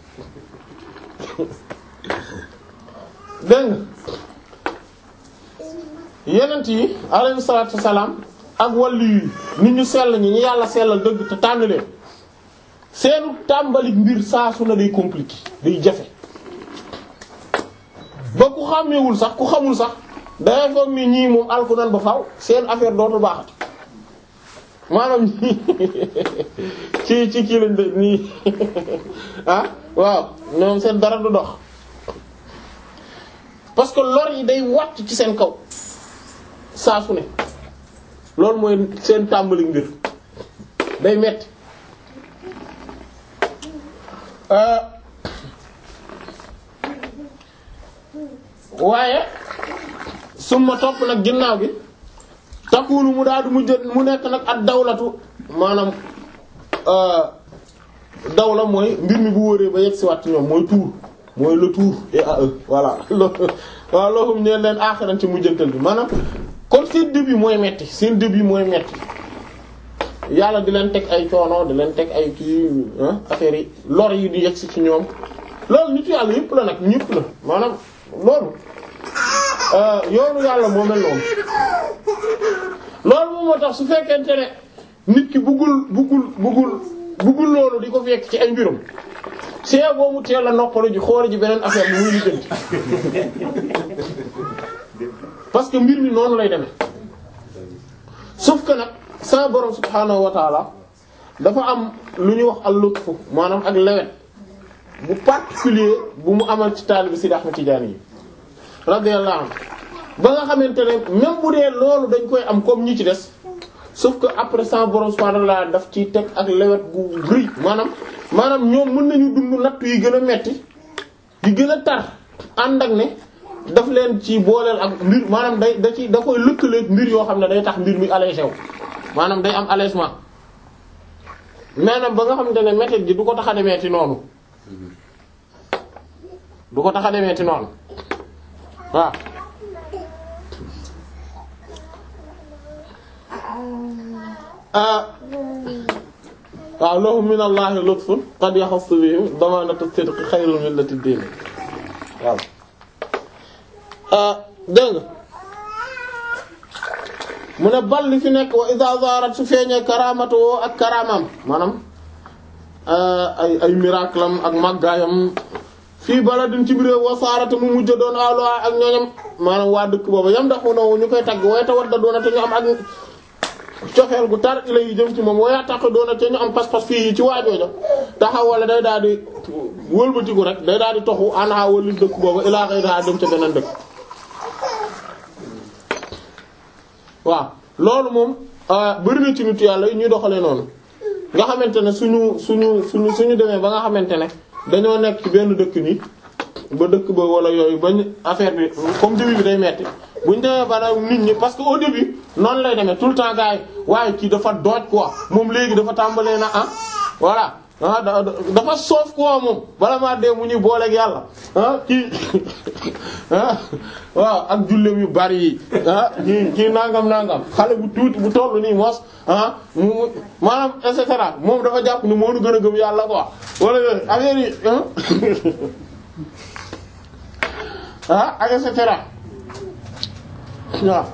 dégg nga yenent yi alayhi salaatu wasalaam ak wàllu yi nit ñu sell ñi ñu yàlla sellal dëgg te tànn leen seenu tàmbali mbir saa su na day compliqué day jafe ba ku xàmmewul sax ku xamul sax dangay foog ni ñii moom alku nan ba faw seen affaire dootul baaxat maanaam ñii ci ci kii lañ de nii ah waaw ñoom seen dara du dox parce que lor yi day wàcc ci seen kaw saa su ne loolu mooy seen tàmbali mbir day metti waaye suma topp nag ginnaaw gi takkuunu mu daal di mu jë mu nekk nag ak dawlatu maanaam dawla mooy mbir mi bu wëree ba yegg si waat ci ñoom mooy tuur mooy le tour et à eux voilà waaw loolu ñeen leen aaxiran ci mujjantal bi maanaam kon seen début mooy metti seen début mooy metti yàlla di leen teg ay coono di leen teg ay kii affaire yi lor yi di yegsi ci ñoom loolu nitu yàlla yëpp la nag ñëpp la maanaam loolu yoonu yàlla moo mel noonu loolu moom moo tax su fekkente ne nit ki buggul buggul buggul buggul loolu di ko fekk ci ay mbirum see boo mu teel a noppalu ji xool ji beneen affaire bi muy lijjanti parce que mbir mi noonu lay demee sauf que nag sa borom subhaanahu wa taala dafa am lu ñuy wax al-lutfu maanaam ak lewet bu particulier bu mu amal ci taalibi Sidi Ahmad Tijaani yi radiyallahu anhu ba nga xamante ne même bu dee loolu dañ koy am comme ñi ci des sauf que après sa borom subhaanahu wa taala daf ci teg ak lewet gu rëy maanaam maanaam ñoom mën nañu dund natt yi gën a metti yi gën a tar ànd ak ne daf leen ci booleel ak mbir maanaam day da ci da koy lëkkaleeg mbir yoo xam ne day tax mbir mi allégé wu maanaam day am allègement maanaam ba nga xamante ne métti gi du ko tax a demee ci noonu du ko tax a demee ci noonu waaw waaw lahum min allahi lutfun qad yaxassu bihim damanatu sidqi xayrun min lati diin waaw dégg nga mu ne bal li fi nekk wa iza zarat su feeñee karamatu woo ak karamam maanaam ay ay miracle am ak màggaayam fii baladin ci biir wasaarata mu mujj doon alwa ak ñooñam maanaam waa dëkk boobu yam ndax no ñu koy tagg waaye te wadda doona te ñu am ak cofeel gu tar ila yi jëm ci moom waaye tax doona te ñu am pas-pas fii ci waajooja taxaw wala day daal di wëlbatiku rek day daal di toxu anaa wali dëkk boobu ilaa xëy daa dem ca beneen dëkk waaw loolu moom bari na ci nit yàlla yi ñuy doxalee noonu nga xamante ne suñu suñu suñu suñu demee ba nga xamante ne dañoo nekk ci benn dëkk nii ba dëkk ba wala yooyu bañ affaire bi comme début bi day metti buñ demee ba nit ñi parce que au début noonu lay demee tout le temps gars yi waaye kii dafa dooj quoi moom léegi dafa tàmbalee na ah voilà ah dafa soof quoi moom bala maa dee mu ñuy booleeg yàlla ah kii ah waaw ak jullem yu bari yi ah kii kii nangam nangam xale bu tuuti bu tollu nii mos ah mu maanaam et cetera moom dafa jàpp ni moo nu gën a gëm yàlla quoi wala yooyu affaire yi ah ak et cetera waaw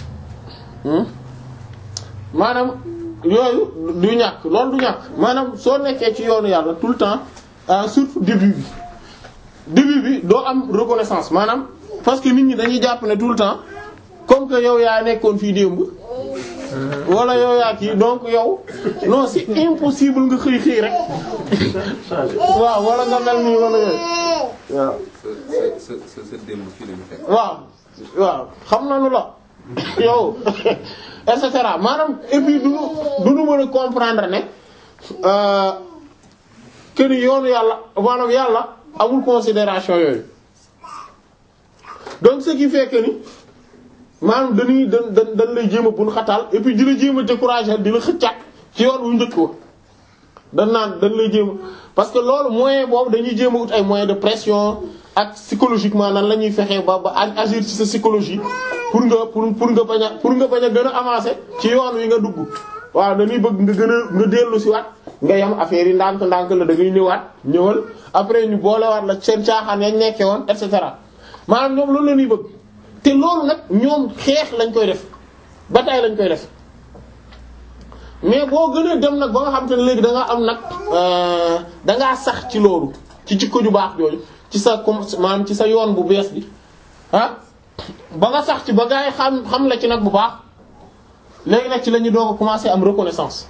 maanaam yooyu du ñàkk loolu du ñàkk maanaam soo nekkee ci yoonu yàlla tout le temps surtout début bi début bi doo am reconnaissance maanaam parce que nit ñi dañuy jàpp ne tout le temps comme que yow yaa nekkoon fii démb wala yow yaa kii donc yow non c'est impossible nga xëy xëy rek waaw wala nga mel nii wala yooyu waaw sa sa sa démb fii lañu fekk. waaw waaw xam na nu la yow et cetera maanaam et puis du nu du nu mën a comprendre ne euh, que ni yoonu yàlla maanaam yàlla amul considération yooyu donc ce qui fait que ni maanaam dañuy dañ dañ dañ lay jéem a bun xataal et puis di la jéem a décourager di la xëccaat ci yoon wu njëkk wa dañ naan dañ lay jéem a parce que loolu moyen boobu dañuy jéem a ut ay moyens de pression ak psychologiquement nan la ñuy fexee ba ba agir ci sa psychologie pour nga pour pour nga bañ a pour nga bañ a gën a avancer ci yoon wi nga dugg waaw dañuy bëgg nga gën a nga dellu si waat nga yam affaire yi ndànk-ndànk la da ngay ñëwaat ñëwal après ñu boolewaat la seen caaxaan yañ nekkee woon et cetera maanaam ñoom loolu la ñuy bëgg te loolu nag ñoom xeex lañ koy def bataille lañ koy def mais boo gënee dem nag ba nga xam te ne léegi da nga am nag da ngaa sax ci loolu ci jikko ju baax jooju ci sa com maanaam ci sa yoon bu bees bi ah ba nga sax ci ba gaa yi xam xam la ci nag bu baax léegi nag ci la ñuy doog a commencer am reconnaissance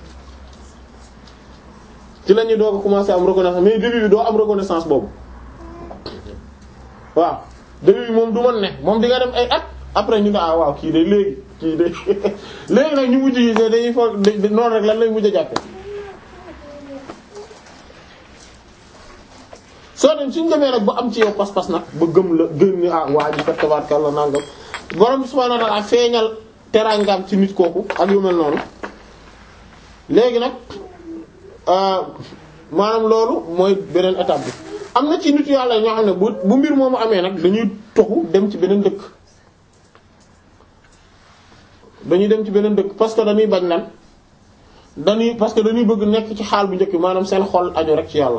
ci la ñuy doog a commencer am reconnaissance mais début bi doo am reconnaissance boobu waaw début bi moom du mën ne moom di nga dem ay at après ñu ne ah waaw kii de léegi kii de léegi nag ñu mujj yi dañuy foog noonu rek lan lay mujj a jàppe soo dem suñ demee nag ba am ci yow pas-pas nag ba gëm la gën ni ah waa ji kat tabaarkalla nangam borom subhaanahu wa ta'aala feeñal teraangam ci nit kooku ak yu mel noonu léegi nag maanaam loolu mooy beneen étape bi am na ci nit yàlla ñoo xam ne bu bu mbir moomu amee nag dañuy toxu dem ci beneen dëkk dañuy dem ci beneen dëkk parce que dañuy bañ lan dañuy parce que dañuy bëgg nekk ci xaal bu njëkk bi maanaam seen xol aju rek ci yàlla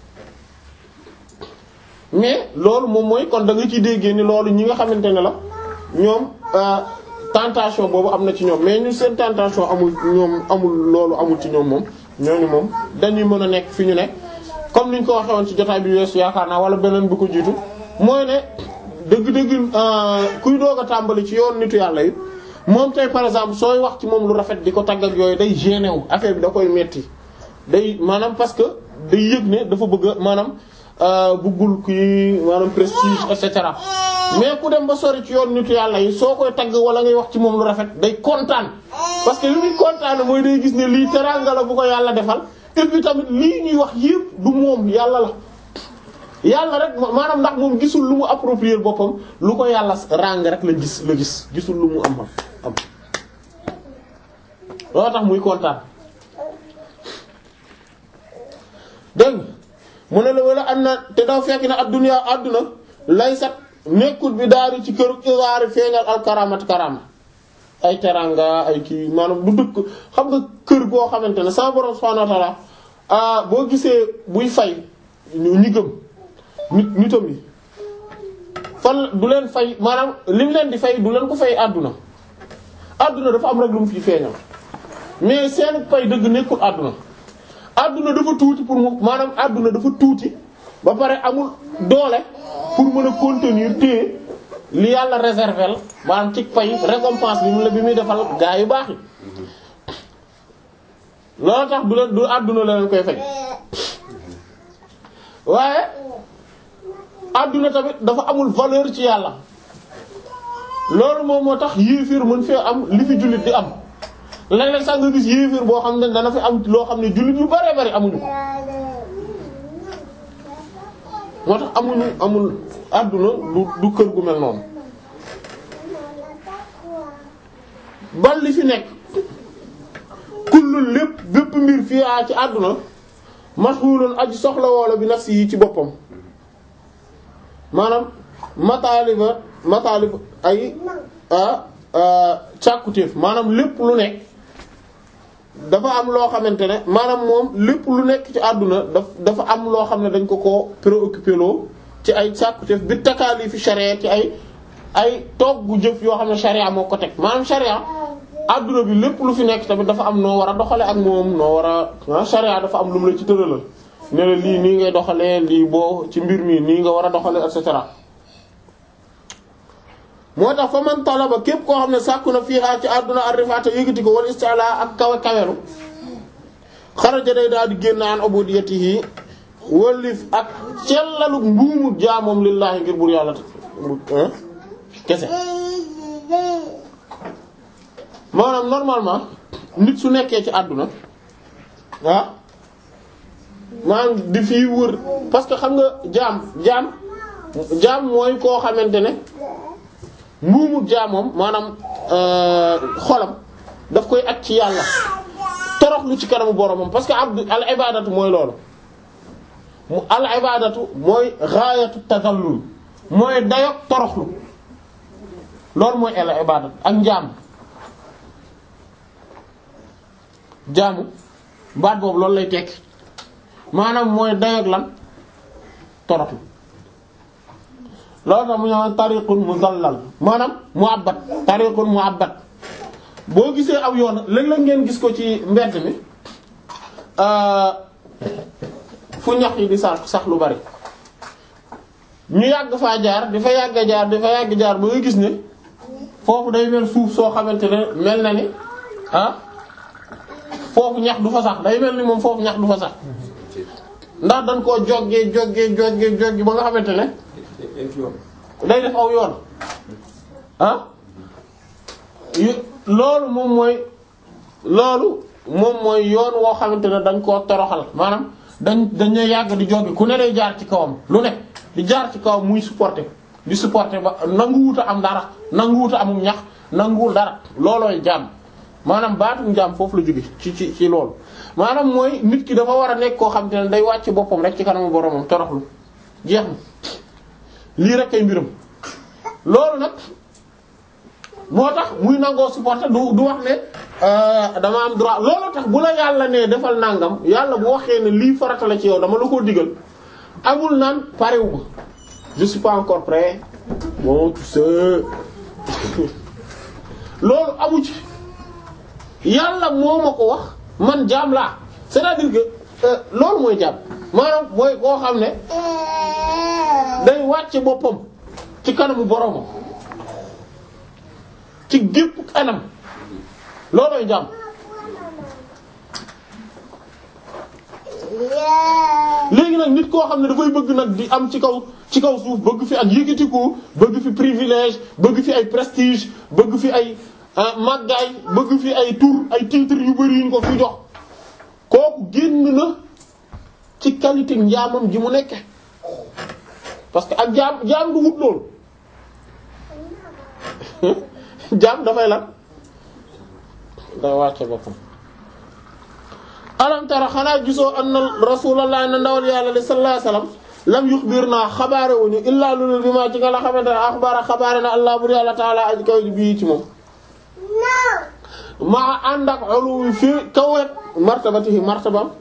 mais loolu moom mooy kon da nga ciy déggee ni loolu ñi nga xamante ne la ñoom tentation boobu am na ci ñoom mais ñu seen tentation amul ñoom amul loolu amul ci ñoom moom ñooñu moom dañuy mën a nekk fi ñu ne comme niñ ko waxee woon ci jotaay bi weesu yaakaar naa wala beneen bu ko jiitu mooy ne dëgg-dëgg kuy doog a tàmbali ci yoon nitu yàlla yi moom tey par exemple sooy wax ci moom lu rafet di ko tagg ak yooyu day gêné wu affaire bi da koy metti day maanaam parce que day yëg ne dafa bëgg maanaam buggul kii maanaam prestige et cetera mais ku dem ba sori ci yoon nitu yàlla yi soo koy tagg wala ngay wax ci moom lu rafet day kontaan parce que li muy kontaan mooy day gis ne lii teraanga la bu ko yàlla defal et puis tamit lii ñuy wax yépp du moom yàlla la yàlla rek maanaam ndax moom gisul lu mu approprier boppam lu ko yàlla ràng rek la gis la gis gisul lu mu am am loolu tax muy kontaan dégg mu ne la wala am na te daw fekk na adduna adduna lay sat nekkul bi daari ci kër isaari feeñal al karamat karama ay teranga ay kii maanaam du dëkk xam nga kër goo xamante ne sama borom subhanahu wa ta'ala ah boo gisee buy fay ñu ñi gëm nit nitam yi fan du leen fay maanaam lim leen di fay du leen ko fay àdduna àdduna dafa am rek lu mu fi feeñal mais seen pay dëgg nekkul àdduna àdduna dafa tuuti pour mu maanaam àdduna dafa tuuti ba pare amul doole pour mën a contenir téye li yàlla réserver maanaam ci pay récompense bi mu la bi muy defal gaa yu baax yi loolu tax du leen du àdduna la leen koy fay waaye àdduna tamit dafa amul valeur ci yàlla loolu moom moo tax yéefir mën fee am li fi jullit di am léeg-léeg sax nga gis yéefir boo xam ne dana fi am loo xam ne jullit yu bare bari amuñu ko moo tax amuñu amul àdduna du du kër gu mel noonu bal li fi nekk kullu lépp bépp mbir fii a ci àdduna mashghulun aji soxla woola bi nafsi yi ci boppam maanaam mataaliba mataalib ay càkkutéef maanaam lépp lu nekk dafa am loo xamante ne maanaam moom lépp lu nekk ci àdduna daf dafa am loo xam ne dañ ko ko préoccupé loo ci ay càkkutéef bi takaalifi sharia ci ay ay toggu jëf yoo xam ne sharia moo ko teg maanaam sharia àdduna bi lépp lu fi nekk tamit dafa am noo war a doxale ak moom noo war a sharia dafa am lu mu la ci tëralal ne la lii nii ngay doxalee lii boo ci mbir mi nii nga war a doxalee et cetera moo tax fa man talaba képp koo xam ne sàkku na fiihaa ci àdduna arrifaata yëgati ko wal isti'la ak kawe kawelu xaraja day daal di génn an ubudiyatihi wëllif ak cellalu mbuumu jaamoom lillaahi ngir bur yàlla kese maanaam normalement nit su nekkee ci àdduna ah maanaam di fi wër parce que xam nga jaam jaam jaam mooy koo xamante ne mbuumu jaamoom maanaam xolam daf koy at ci yàlla toroxlu ci kanamu boromam parce que abdu al ibadatu mooy loolu mu al ibadatu mooy gaayatu tazallul mooy dayok toroxlu loolu mooy al ibadatu ak njaam jaamu baat boobu loolu lay tekki maanaam mooy dayok lan toroxlu loolu tax mu ñëw tariqun muzallal maanaam mu'abbad tariqun mu'abbad boo gisee aw yoon léeg-léeg ngeen gis ko ci mbedd mi fu ñax yi di sax sax lu bari ñu yàgg faa jaar di fa yàgg jaar di fa yàgg jaar ba nga gis ne foofu day mel suuf soo xamante ne mel na ni ah foofu ñax du fa sax day mel ni moom foofu ñax du fa sax ndax dañ koo joggee joggee joggee joggee ba nga xamante ne day def aw yoon ah loolu moom mooy loolu moom mooy yoon woo xamante ne dañ koo toroxal maanaam dañ dañu yàgg di joggi ku ne day jaar ci kawam lu ne di jaar ci kawam muy supporter di supporter ba nanguwuta am dara nanguwuta amum ñax nanguwul dara loolooy jaam maanaam baatum jaam foofu la jóge ci ci ci loolu maanaam mooy nit ki dafa war a nekk koo xamante ne day wàcc boppam rek ci kanamu boromam toroxlu jeex na lii rek kay mbiram loolu nag moo tax muy nangoo supporter du du wax ne dama am droit loolu tax bu la yàlla ne defal nangam yàlla bu waxee ne lii farata la ci yow dama la ko digal amul naan parewu ma je suis pas encore prêt bon tout ça loolu amu ci yàlla moo ma ko wax man jaam laa c'est-à-dire que loolu mooy jaam maanaam mooy koo xam ne day wàcce boppam ci kanamu boromam ci gépp kanam loolooy jaam léegi nag nit koo xam ne dafay bëgg nag di am ci kaw ci kaw suuf bëgg fi ak yëkkatiku bëgg fi privilège bëgg fi ay prestige bëgg fi ay màggaay bëgg fi ay tur ay titres yu bari yuñ ko fi jox kooku génn na ci qualité njaamam ji mu nekke parce que ak jaam jaam du wut loolu jaam dafay lan day wàcce boppam alam tara xanaa gisoo anna rasulullah na ndawal yàlla li sallallahu alayhi wasallam lam yuxbirna xabaare wuñu illaa lulul bi ma ci nga la xamante ne axbaara xabaare na allah bur yàlla taala aj kaw bii ci moom maa ànd ak uluwi fi kawet martabatihi martabam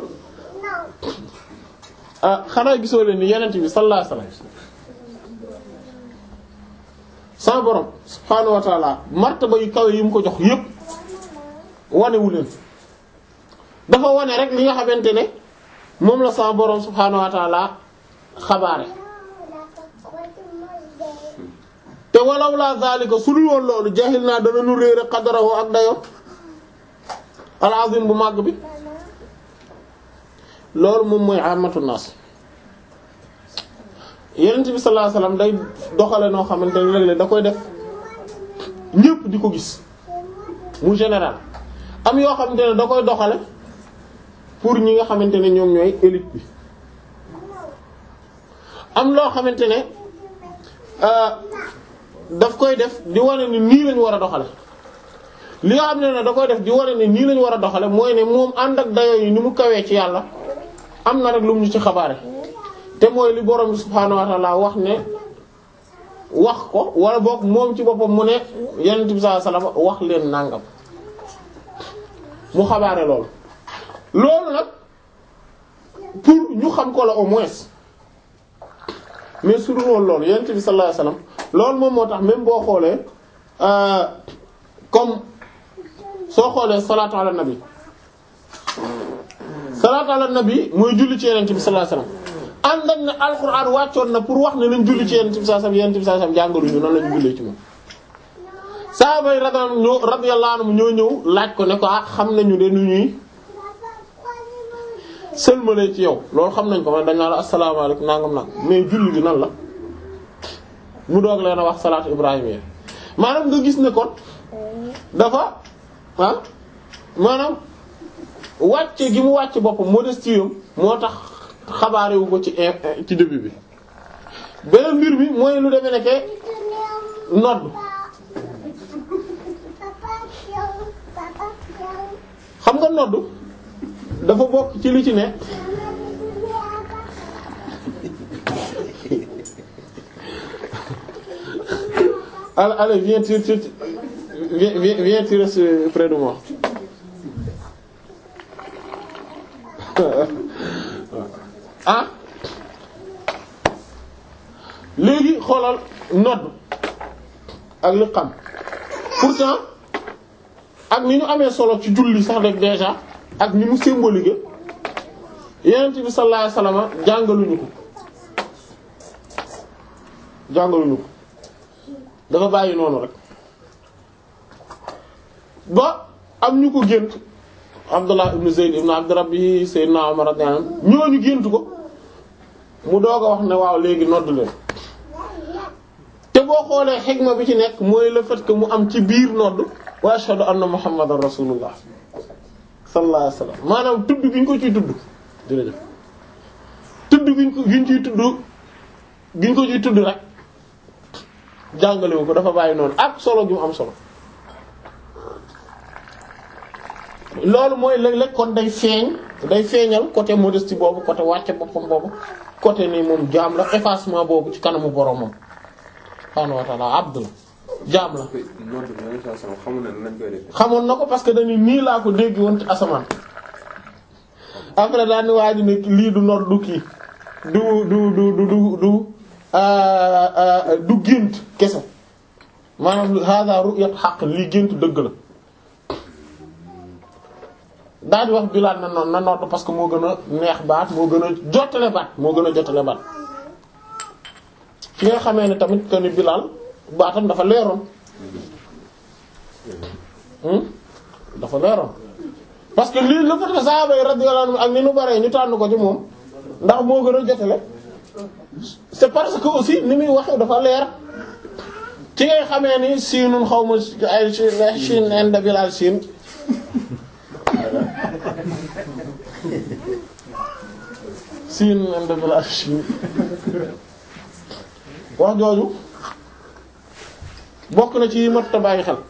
ah xanaa gisoo leen ni yenent bi sallallahu alayhi wasallam sa borom subhaanahu wa taala martaba yu kawe yi mu ko jox yépp wanewu leen dafa wane rek li nga xamante ne moom la sa borom subhaanahu wa taala xabaare te walaw la zalika su dul woon loolu jahil naa dana nu réere qadarahu ak dayo al azim bu màgg bi loolu moom mooy amatu naas yenent bi sallallahu alayhi wasallam day doxale noo xamante ne léeg-léeg da koy def ñépp di ko gis mu général am yoo xamante ne da koy doxale pour ñi nga xamante ne ñoom ñooy élite bi am loo xamante ne daf koy def di wane ni nii lañu war a doxale li nga xam ne ne da koy def di wane ni nii lañu war a doxale mooy ne moom ànd ak dayoo yi ni mu kawee ci yàlla am na rek lu mu ñu ci xabaare te mooy li borom bi subhaanahu wa ta'ala wax ne wax ko wala boog moom ci boppam mu ne yonent bi sallallahu alayhi wasallam wax leen nangam mu xabaare loolu loolu nag pour ñu xam ko la au moins mais su dul woon loolu yonent bi sallallahu alayhi wasallam loolu moom moo tax même boo xoolee comme soo xoolee salaatu ala nabi salaatu ala nabi mooy julli ci yonent bi sallallahu alayhi wasallam ànd ak ne alxuraan wàccoon na pour wax ne nañ julli ci yonent bi sallallahu alayhi wasallam yonent bi sallallahu alayhi wasallam jàngaluñu noonu lañu jullee ci moom saaba yi radiyallahu anhum ñoo ñëw laaj ko ne ko ah xam nañu de nu ñuy sëlmalee ci yow loolu xam nañ ko man dañ naa la asalaamaaleykum nangam nag mais julli bi nan la mu doog leen a wax salaatu ibrahim yi maanaam nga gis ne kon dafa ah maanaam wàcce gi mu wàcce boppam modestie moo tax xabaare wu ko ci ci début bi beneen mbir bi mooy lu demee nekke nodd xam nga nodd dafa bokk ci li ci ne allez allez viens tu tu viens viens viens tu restes près de moi ah léegi xoolal nodd ak li xam pourtant ak ni ñu amee solo ci julli sax rek déjà ak ni mu symbolique Yonent bi sallallahu alayhi wasallam jàngaluñu ko jàngaluñu ko dafa bàyyi noonu rek ba am ñu ko gént Abdullah ibn Zayd ibn Abd Rabbi Sayyidina Umar radiyallahu anhu ñooñu gént ko mu doog a wax ne waaw léegi nodd leen te boo xoolee xikma bi ci nekk mooy le fait que mu am ci biir nodd wa ashhadu anna muhammadan rasulullah sallallahu alayhi wasallam maanaam tudd gi ñu ko ciy tudd jërëjëf tudd gi ñu ko gi ñu ciy tudd gi ñu ko ciy tudd rek jàngalewu ko dafa bàyyi noonu ak solo gi mu am solo loolu mooy léeg-léeg kon day feeñ day feeñal côté modestie boobu côté wàcce boppam boobu côté ni moom jaam la effacement boobu ci kanamu boromam subhaanahu wa ta'ala abd la jaam la xamoon na ko parce que dañu nii laa ko dégg woon ci asamaan après daal ni waa ji ne lii du nodd du kii du du du du du du du gént kese maanaam hada ru'yat haqq lii gént dëgg la daal di wax Bilaal na noonu na nodd parce que moo gën a neex baat moo gën a jottale baat moo gën a jottale baat fi nga xamee ne tamit que ni Bilaal baatam dafa leeroon dafa leeroon parce que lii la fa sahaaba yi radiyallahu anhum ak ni nu baree ñu tànn ko ci moom ndax moo gën a jotale c'est parce que aussi ni muy waxee dafa leer ci ngay xamee ni siinun xaw ma ay Chine inde Bilaal Chine siin inde Bilaal Chine wax jooju bokk na ci mat a bàyyi xel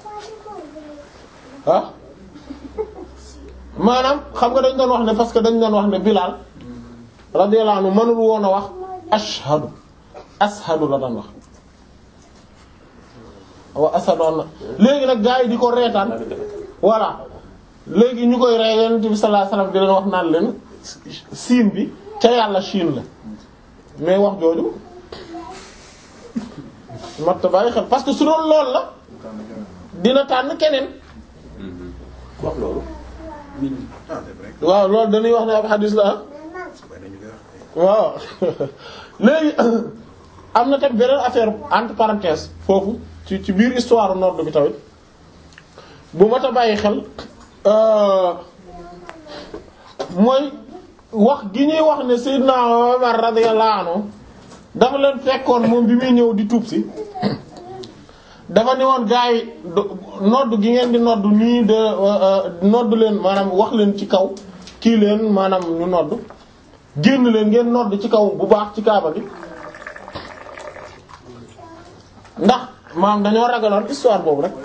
ah maanaam xam nga dañ doon wax ne parce que dañ doon wax ne Bilaal radiyallahu anhu mënul woon a wax ashhadu ashhadu la daan wax wa ashhadu anna léegi nag gaa yi di ko reetaan voilà léegi ñu koy rey Yonent bi sallallahu alayhi wasallam di leen wax naan leen siin bi ca yàlla Chine la mais wax jooju mat bàyyi xel parce que su doon lool la dina tànn keneen wax loolu. waaw loolu dañuy wax ne ab xadis la waaw léegi am na tam beneen affaire entre parenthèses foofu ci ci biir histoire nord bi tamit bu mat a bàyyi xel mooy wax gi ñuy wax ne Seydina Omar radiyallahu anhu dafa leen fekkoon moom bi muy ñëw di tuub si dafa ne woon gars yi nodd gi ngeen di nodd nii de nodd leen maanaam wax leen ci kaw kii leen maanaam ñu nodd génn leen ngeen nodd ci kaw bu baax ci kaaba gi ndax maanaam dañoo ragaloon histoire boobu rek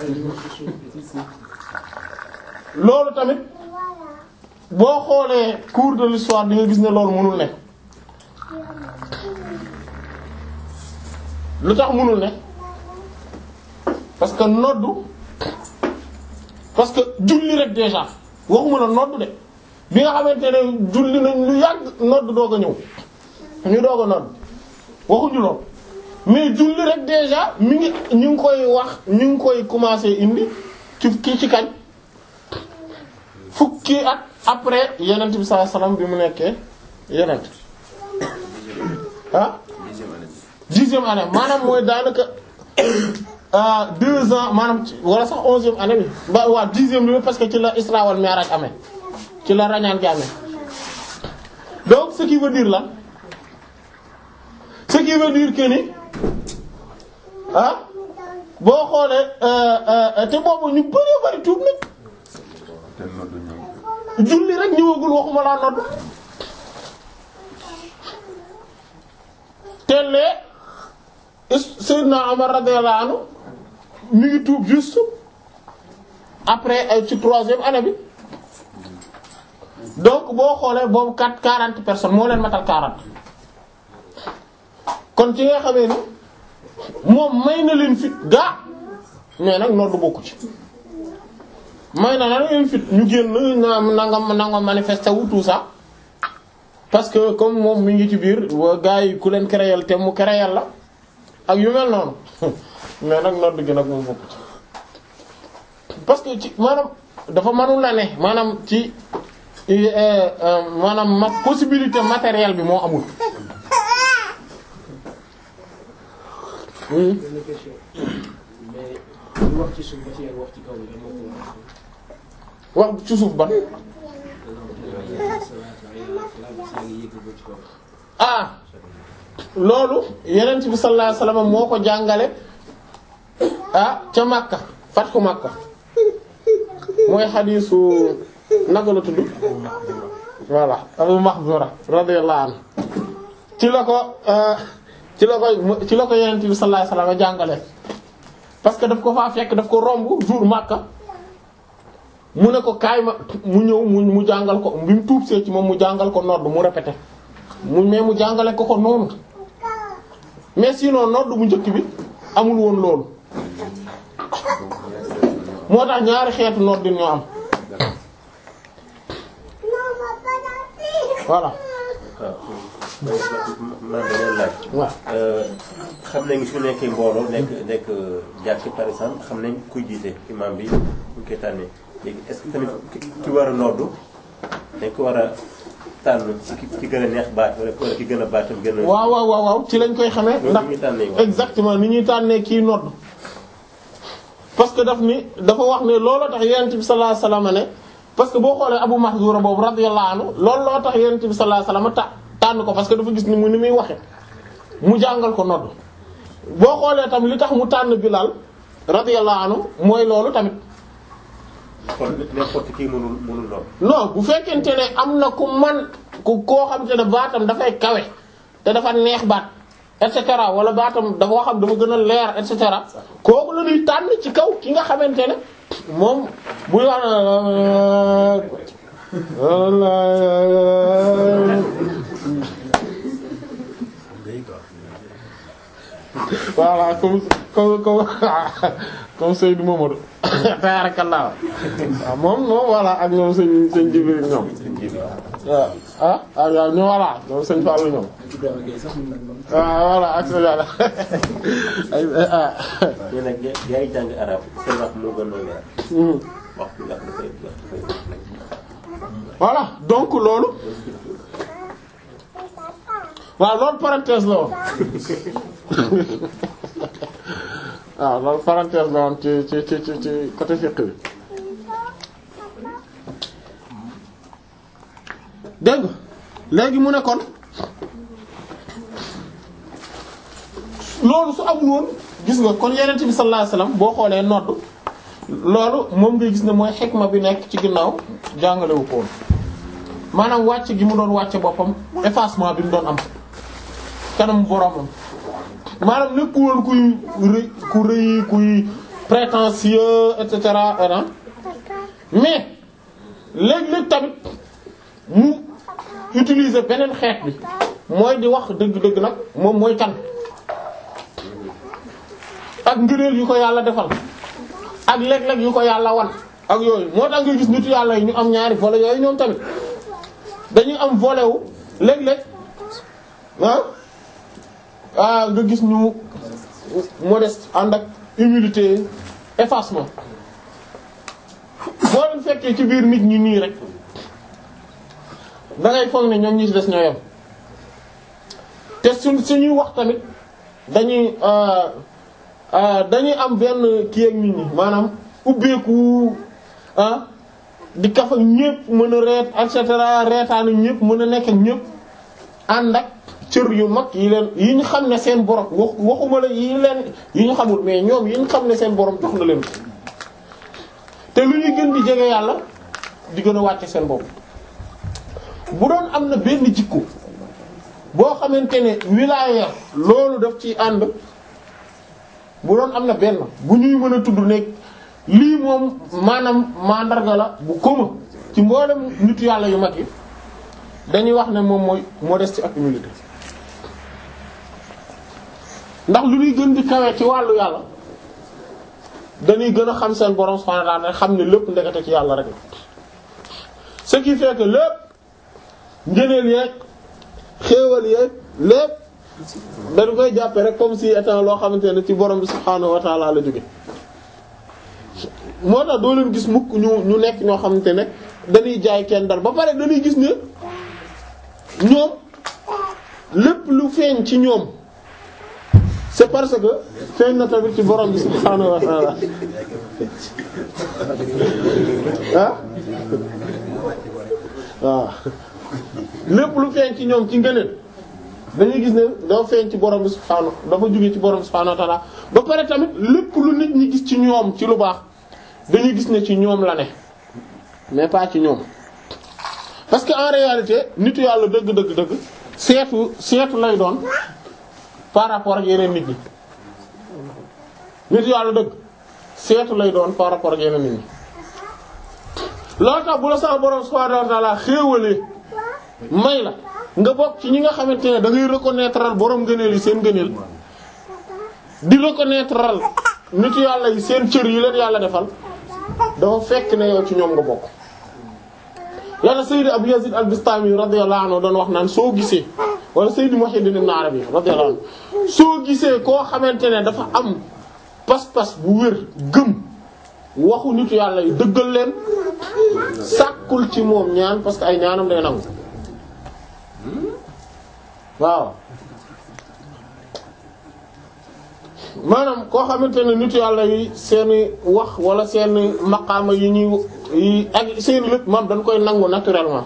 loolu tamit boo xoolee cours de l'histoire di nga gis ne loolu mënul ne lu tax mënul ne parce que noddu parce que julli rek déjà waxuma la noddu de bi nga xamante ne julli nañ lu yàgg noddu doog a ñëw ñu doog a nodd waxuñu lool mais julli rek déjà mi ngi ñu ngi koy wax ñu ngi koy commencer indi ci kii ci kañ fukki at après yenent bi sallallahu alayhi wasallam bi mu nekkee yenent ah dixième année bi. dixième année maanaam mooy daanaka ah deux ans maanaam ci wala sax onzième année bi ba waa dixième bi parce que ci la Isra wal Mi'raj amee ci la rañaan gi amee donc ce qui veut dire là ce qui veut dire que ni ah boo xoolee te boobu ñu bari bari tuub nañ te noddu ñëw. julli rek ñëwagul waxuma laa nodd tellee Seydina Omar radiyallahu anhu mi ngi tuub juste après ay ci troisième année bi donc boo xoolee boobu quatre quarante personnes moo leen matal quarante kon ci nga xamee ni moom may na leen fit gaa mais nag nodd bokku ci may na la leen fit ñu génn na nanga nanga manifester wu tout ça parce que comme moom mi ngi ci biir wa gars yi ku leen créer te mu créer la ak yu mel noonu mais nag nodd gi nag moom bokk ci parce que ci maanaam dafa mënul la ne maanaam ci maanaam ma possibilité matérielle bi moo amul benn question mais ñu wax ci suuf ba ci yàgg wax ci kaw bi dama ko wax ci suuf ban ah loolu yeneen bi sallallahu alayhi wasallam moo ko jàngale ah ca Makka fatxu Makka mooy xadiisu naka la tudd voilà Abu Mahzura radiyallahu anhu ci la ko ci la ko ci la ko yeneen bi sallallahu alayhi wasallam jàngale parce que daf ko faa fekk daf ko romb jour Makka mu ne ko kaay ma mu ñëw mu mu jàngal ko bi mu tuub see ci moom mu jàngal ko nodd mu répété mu mais mu jàngale ko ko noonu mais sinon nodd bu njëkk bi amul woon loolu moo tax ñaari xeetu nodd ñoo am voilà man dañoo laaj. waaw xam nañ su nekkee mbooloo nekk nekk jàkk par exemple xam nañ kuy jiite imam bi ñu koy tànnee léegi est-ce que tamit ki war a noddu dañ ko war a tànn ci ki ci gën a neex baat wala wala ki gën a baatam gën a. waaw waaw waaw waaw ci lañ koy xamee loolu ndax ñuy tànnee waaw. exactement ni ñuy tànnee kii nodd parce que daf ni dafa wax ne looloo tax yonent bi sallallahu alayhi wasallam ne parce que boo xoolee Abu Mahzura boobu radiyallahu anhu loolu loo tax yonent bi sallallahu alayhi wasallam ta tànn ko parce que dafa gis ni mu ni muy waxe mu jàngal ko nodd boo xoolee tam li tax mu tànn Bilal radiyallahu anhu mooy loolu tamit kon n'importe qui mënul mënul noddu. non bu fekkente ne am na ku man ku koo xam te ne baatam dafay kawe te dafa neex baat et cetera wala baatam dafa xam dafa gën a leer et cetera kooku la ñuy tànn ci kaw ki nga xamante ne moom buy wax voilà comme comme comme comme Seydou Mamadou tabarakallah waaw moom moom voilà ak ñoom sëñ sëñ Jibril ñoom waaw ah ah waaw ñoom voilà ñoom sëñ Fallou ñoom Ibrahima Gueye sax mun nañ moom. waaw voilà ak sa yàlla ay ah mais nag yaa yaa ngi jàng arab seen wax moo gën a leer. hmm. wax bi nga xam dafay dafay. voilà donc loolu waaw loolu parenthèse la woon waaw loolu parenthèse la woon ci ci ci ci ci côté fiqh bi dégg nga léegi mu ne kon loolu su amul woon gis nga kon yeneen bi sallallahu alayhi wasallam boo xoolee nodd loolu moom ngay gis ne mooy xikma bi nekk ci ginnaaw jàngalewu ko woon maanaam wàcc gi mu doon wàcce boppam effacement bi mu doon am kanam boromam maanaam nekkul woon kuy rëy ku rëy kuy prétentieux et cetera et mais léeg-léeg tamit mu utiliser beneen xeet bi mooy di wax dëgg-dëgg nag moom mooy kan ak ngëneel yu ko yàlla defal ak léeg-léeg yu ko yàlla wan ak yooyu moo tax nga gis nitu yàlla yi ñu am ñaari volet yooyu ñoom tamit dañuy am volet wu léeg-léeg ah ah nga gis ñu modeste ànd ak humilité effacement boo leen fekkee ci biir nit ñi nii rek da ngay foog ne ñoom ñi ci des ñoo yem te suñ suñuy wax tamit dañuy dañuy am benn kii ak nit ñi maanaam ubbeeku ah di kaf ak ñépp mën a reet et cetera reetaan ak ñépp mën a nekk ak ñépp ànd ak cër yu mag yi leen yi ñu xam ne seen borom wax waxuma la yi leen yi ñu xamul mais ñoom yi ñu xam ne seen borom jox na leen ko te lu ñuy gën di jege yàlla di gën a wàcce seen bopp bu doon am na benn jikko boo xamante ne wilaaya loolu daf ci ànd bu doon am na benn bu ñuy mën a tudd nekk lii moom maanaam mandarga la bu commun ci mboolem nitu yàlla yu mag yi dañuy wax ne moom mooy modestie ak humilité ndax lu ñuy gën di kawe ci wàllu yàlla dañuy gën a xam seen borom subhanahu wa ta'ala xam ne lépp ndekete ci yàlla rek la ce qui fait que lépp ngëneel yeeg xéewal yeeg lépp dañ koy jàppe rek comme si étant loo xamante ne ci borom bi subhanahu wa ta'ala la jóge moo tax doo leen gis mukk ñu ñu nekk ñoo xamante ne dañuy jaay kenn dal ba pare dañuy gis ne ñoom lépp lu feeñ ci ñoom c'est parce que feeñ na tamit ci borom bi subhanahu wa ta'ala ah waaw lépp lu feeñ ci ñoom ci ngëneel dañuy gis ne dafa feeñ ci borom bi subhanahu dafa jóge ci borom bi subhanahu wa ta'ala ba pare tamit lépp lu nit ñi gis ci ñoom ci lu baax dañuy gis ne ci ñoom la ne mais pas ci ñoom parce que en réalité nitu yàlla dëgg dëgg dëgg seetu seetu lay doon par rapport ak yeneen nit ñi nitu yàlla dëgg seetu lay doon par rapport ak yeneen nit ñi loolu tax bu la sama borom subhanahu wa ta'ala xéewalee may la nga bokk ci ñi nga xamante ne da ngay reconnaître borom ngëneel yi seen ngëneel di reconnaître nitu yàlla yi seen cër yi leen yàlla defal dafa fekk ne yow ci ñoom nga bokk yàlla Sayyid Abu Yazid al-Bistami radiyallahu anhu doon wax naan soo gisee wala Sayyid Muhyiddin Ibn Arabi radiyallahu anhu soo gisee koo xamante ne dafa am pas-pas bu wér gëm waxu nitu yàlla yi dëggal leen sàkkul ci moom ñaan parce que ay ñaanam day nangu waaw maanaam koo xamante ne nitu yàlla yi seeni wax wala seeni maqaama yi ñuy yi ak seeni lépp maam dañ koy nangu naturellement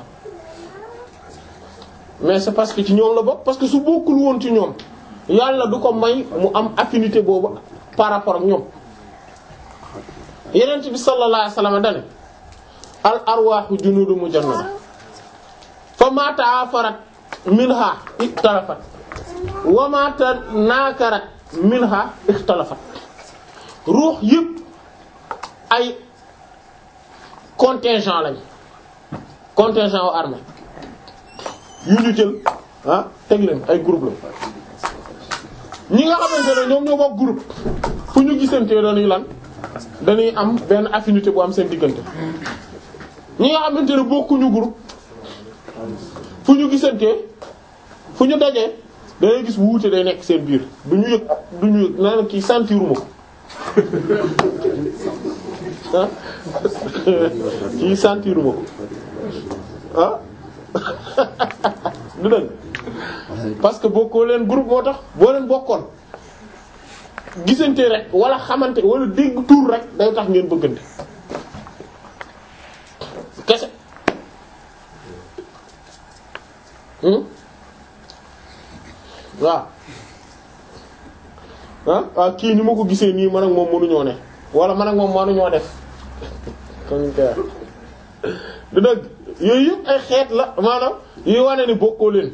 mais c'est parce que ci ñoom la bokk parce que su bokkul woon ci ñoom yàlla du ko may mu am affinité boobu par rapport ak ñoom yeneen bi sallallahu alayhi wasallam dane al arwaahu junuudu mujannada fa ma ta'afarat minha iktalafat wa ma tanakarat minha ixtalafat ruux yëpp ay contingent lañ contingent wu armée yu ñu jël ah teg leen ay groupe la ñi nga xamante ne ñoom ñoo bokk groupe fu ñu gisantee dañuy lan dañuy am benn affinité bu am seen diggante ñi nga xamante ne bokkuñu groupe fu ñu gisantee fu ñu dajee dangay gis wuute day nekk seen biir du ñu yëg du ñu yëg naa kii sentiruma ko ah kii sentiruma ko ah du dëgg parce que bokkoo leen groupe moo tax boo leen bokkoon gisante rek wala xamante wala dégg tuur rek day tax ngeen bëggante kese waaw ah ah kii ni ma ko gisee nii man ak moom mënuñoo ne wala man ak moom mënuñoo def comme ni du dëgg yooyu yëpp ay xeet la maanaam yuy wane ni bokkoo leen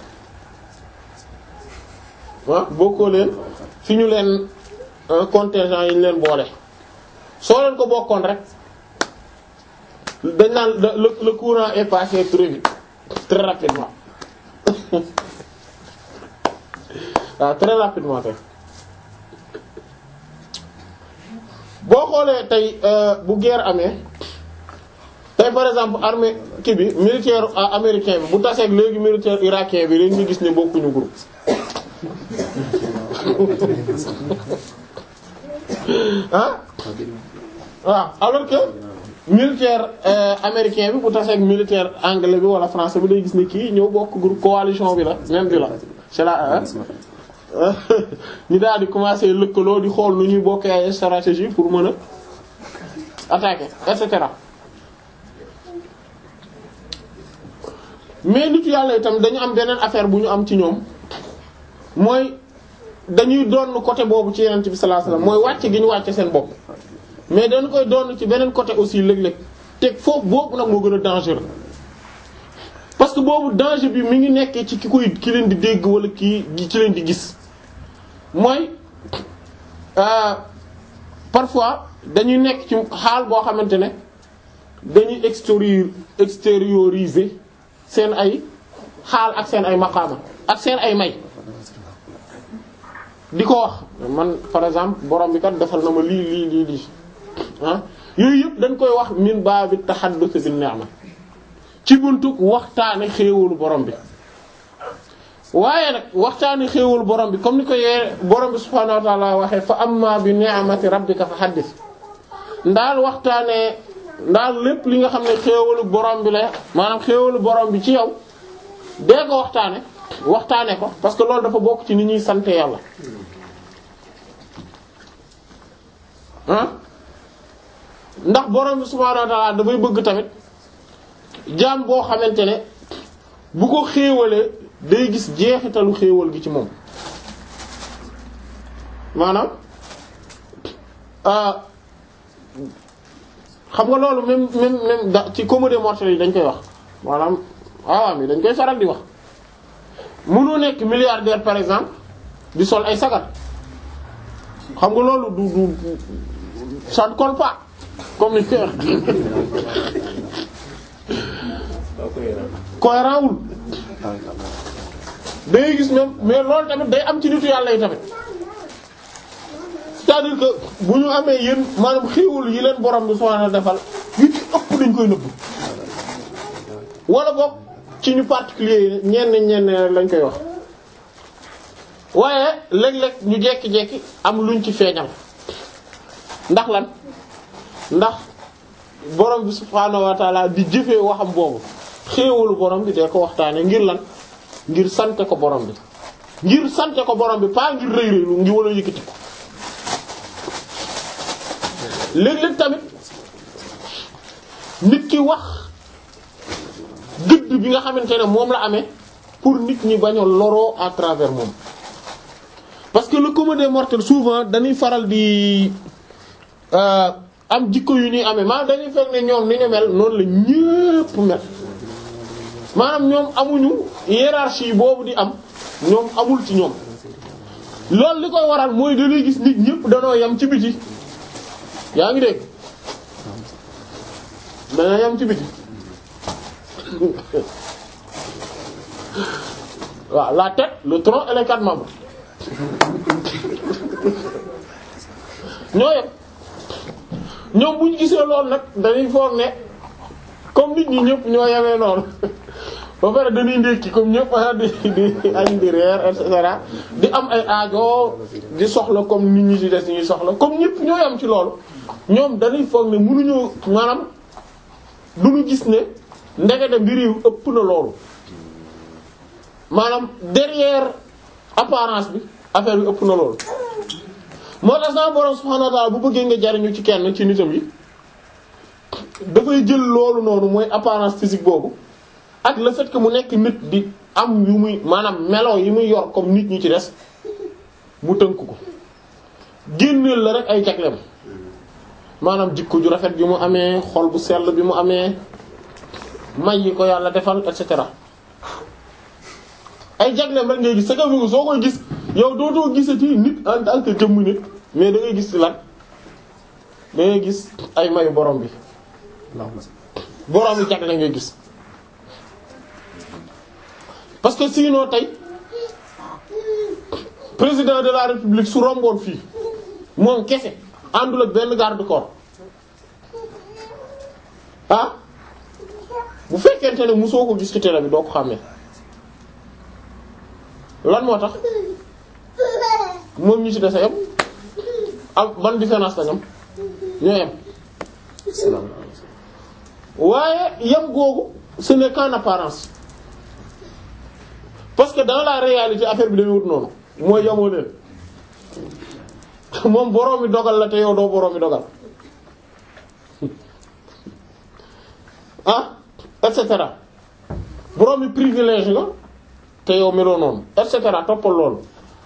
ah bokkoo leen fi ñu leen contingent yi ñu leen boole soo leen ko bokkoon rek dañ naan le le courant est passé très vite très rapidement waaw très rapidement tey boo xoolee tey bu guerre amee tey par exemple armée kii bi militaire américain bi bu taseeg léegi militaire irakien bi dañuy gis ne bokkuñu groupe ah waaw alors que militaire américain bi bu taseeg militaire anglais bi wala français bi day gis ne kii ñëw bokk groupe coalition bi la même bi la c'est la ñu daal di commencer lëkkaloo di xool nu ñuy bokkee ay stratégie pour mën a attaquer et cetera mais nitu yàlla itam dañu am beneen affaire bu ñu am ci ñoom mooy dañuy doon côté boobu ci yenent bi sallallahu alayhi wasallam mooy wàcce gi ñu wàcce seen bopp mais dañu koy doon ci beneen côté aussi léeg-léeg te foofu boobu nag moo gën a dangereux parce que boobu danger bi mi ngi nekkee ci ki koy ki leen di dégg wala kii ci leen di gis mooy parfois dañuy nekk ci xaal boo xamante ne dañuy extérieur extérioriser seen ay xaal ak seen ay maqaama ak seen ay may di ko wax man par exemple borom bi kat defal na ma lii lii lii lii ah yooyu yëpp dañ koy wax min baabi tahaddus bil ni'ma ci buntu waxtaane xéewalu borom bi waaye nag waxtaane xéewalu borom bi comme ni ko yee borom bi subhaanahu wa ta'ala waxee fa amma bi ni'mati rabbika fa haddith ndaal waxtaane ndaal lépp li nga xam ne xéewalu borom bi la maanaam xéewalu borom bi ci yow dee ko waxtaane waxtaane ko parce que loolu dafa bokk ci ni ñuy sante yàlla ah ndax borom bi subhaanahu wa ta'ala dafay bëgg tamit jaam boo xamante ne bu ko xéewalee day gis jeexitalu xéewal gi ci moom maanaam xam nga loolu même même même da ci comédie mortelle yi dañ koy wax maanaam awaam yi dañ koy faral di wax mënoo nekk milliardaire par exemple di sol ay sagar xam nga loolu du du ça ne colle pas comme ni koy wax cohérent wul day gis même mais loolu tamit day am ci nitu yàlla yi tamit c'est-à-dire que bu ñu amee yéen maanaam xéewal yi leen borom bi subhaanahu defal yu ci ëpp dañ koy nëbb wala boog ci ñu particulier yi ñenn ñenn lañ koy wax waaye léeg-léeg ñu jekki-jekki am luñ ci feeñal ndax lan ndax borom bi subhaanahu wa taala di jëfee waxam boobu xéewalu borom bi dee ko waxtaane ngir lan ngir sante ko borom bi ngir sante ko borom bi pas ngir rëy rëylu ngi wala yëkkati ko léeg-léeg tamit nit ki wax gëdd bi nga xamante ne moom la amee pour nit ñi bañ a loroo à travers moom parce que le commun des mortels souvent dañuy faral di am jikko yu ñuy amee maanaam dañuy fekk ne ñoom ni ñu mel noonu la ñépp mel maanaam ñoom amuñu hiérarchie boobu di am ñoom amul ci ñoom loolu li koy waral mooy dañuy gis nit ñépp danoo yam ci biti yaa ngi dégg dañoo yam ci biti waaw la tête le tronc et les quatre membres ñoo yem ñoom bu ñu gisee loolu nag dañuy foog ne comme nit ñi ñëpp ñoo yemee noonu ba pare dañuy ndékki comme ñëpp di di añ di reer et cetera di am ay aajo di soxla comme nit ñi ci des ñuy soxla comme ñëpp ñoo yem ci loolu ñoom dañuy foog ne mënuñoo maanaam duñu gis ne ndekete mbir yi ëpp na loolu maanaam derrière apparence bi affaire bi ëpp na loolu moo tax sama borom subhanahu wa ta'ala bu bëggee nga jariñu ci kenn ci nitam yi dafay jël loolu noonu mooy apparence physique boobu ak le fait que mu nekk nit di am yu muy maanaam melo yi muy yor comme nit ñi ci des mu tënk ko génneel la rek ay jagleem maanaam jikko ju rafet bi mu amee xol bu sell bi mu amee may yi ko yàlla defal et cetera ay jagleem rek ngay gis sa kaw soo koy gis yow dootoo gisati nit en tant que jëmm nit mais da ngay gis ci lan da ngay gis ay mayu borom bi borom bi jagle ngay gis parce que sinon tey président de la république su romboon fii moom kese àndul ak benn garde corps ah bu fekkente ne mosoo ko gis ci télé bi doo ko xàmmee lan moo tax moom ñi ci dese yam am ban différence lañam ñoo yam waaye yam googu ce n'est qu'en apparence parce que dans la réalité affaire bi dañuy wut noonu mooy yamoo leen moom boroomi dogal la te yow doo boroomi dogal ah et cetera boroomi privilège la te yow meloo noonu et cetera toppal loolu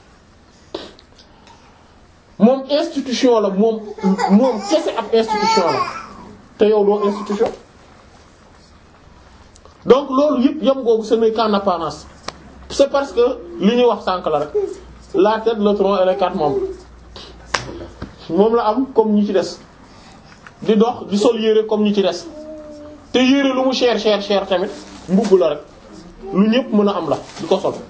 moom institution la moom moom kese ab institution la te yow doo institution donc loolu yëpp yam googu ce n'est qu'en apparence c'est parce que li ñuy wax sànk la rek la tête le tronc et les quatre membres moom la am comme ñi ci des di dox di sol yére comme ñi ci des te yére lu mu cher cher cher tamit mbubb la rek lu ñëpp mën a am la di ko sol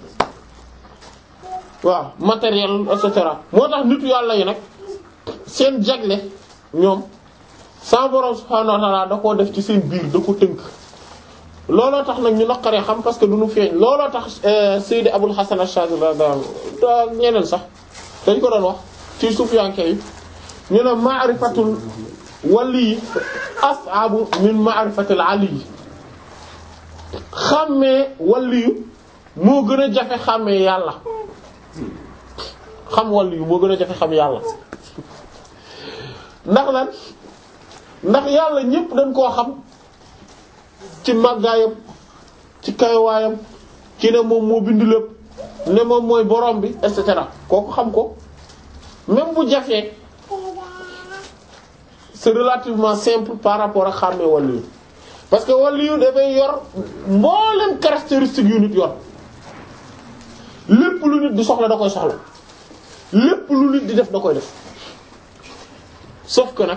waaw matériel et cetera moo tax nitu yàlla yi nag seen jagle ñoom sa borom subhaanahu wa ta'ala da koo def ci seen biir da ko tënk looloo tax nag ñu naqaree xam parce que du ñu feeñ looloo tax Seydi Abul Hasan Ash-Shazili da ñeneen sax dañ ko doon wax ci sufiyanke yi ñu ne ma'rifatul wali as'abu min ma'rifatil ali xàmmee waliyu moo gën a jafe xàmmee yàlla xam waliyu moo gën a jafe xam yàlla ndax lan ndax yàlla ñépp dañ koo xam ci màggaayam ci kayawaayam ci ne moom moo bind lépp ne moom mooy borom bi et cetera kooku xam ko même bu jafee c'est relativement simple par rapport ak xàmmee waliyu parce que waliyu dafay yor mboolem caractéristique yu nit yor lépp lu nit di soxla da koy soxla lépp lu nit di def da koy def sauf que nag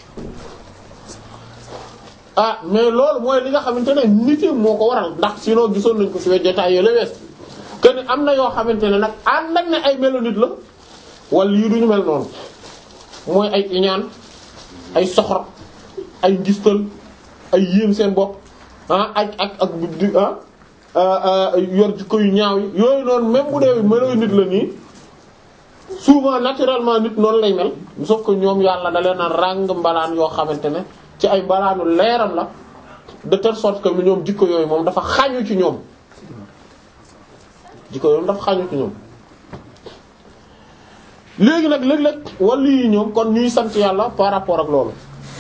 ah mais loolu mooy li nga xamante ne nit moo ko waral ndax sinon gisoon nañ ko ci wet jotaay yooyu la wees que ni am na yoo xamante ne nag ànd ak ne ay melo nit la wala yu duñu mel noonu mooy ay iñaan ay soxor ay ngistal ay yéem seen bopp ah ak ak ak di ah yor jikko yu ñaaw yi yooyu noonu même bu dee melo nit la nii souvent naturellement nit noonu lay mel sauf que ñoom yàlla da leen a ràng mbalaan yoo xamante ne ci ay mbalaanu leeram la de telle sorte que ñoom jikko yooyu moom dafa xañu ci ñoom jikko yooyu dafa xañu ci ñoom léegi nag léeg-léeg wàllu yi ñoom kon ñuy sant yàlla par rapport ak loolu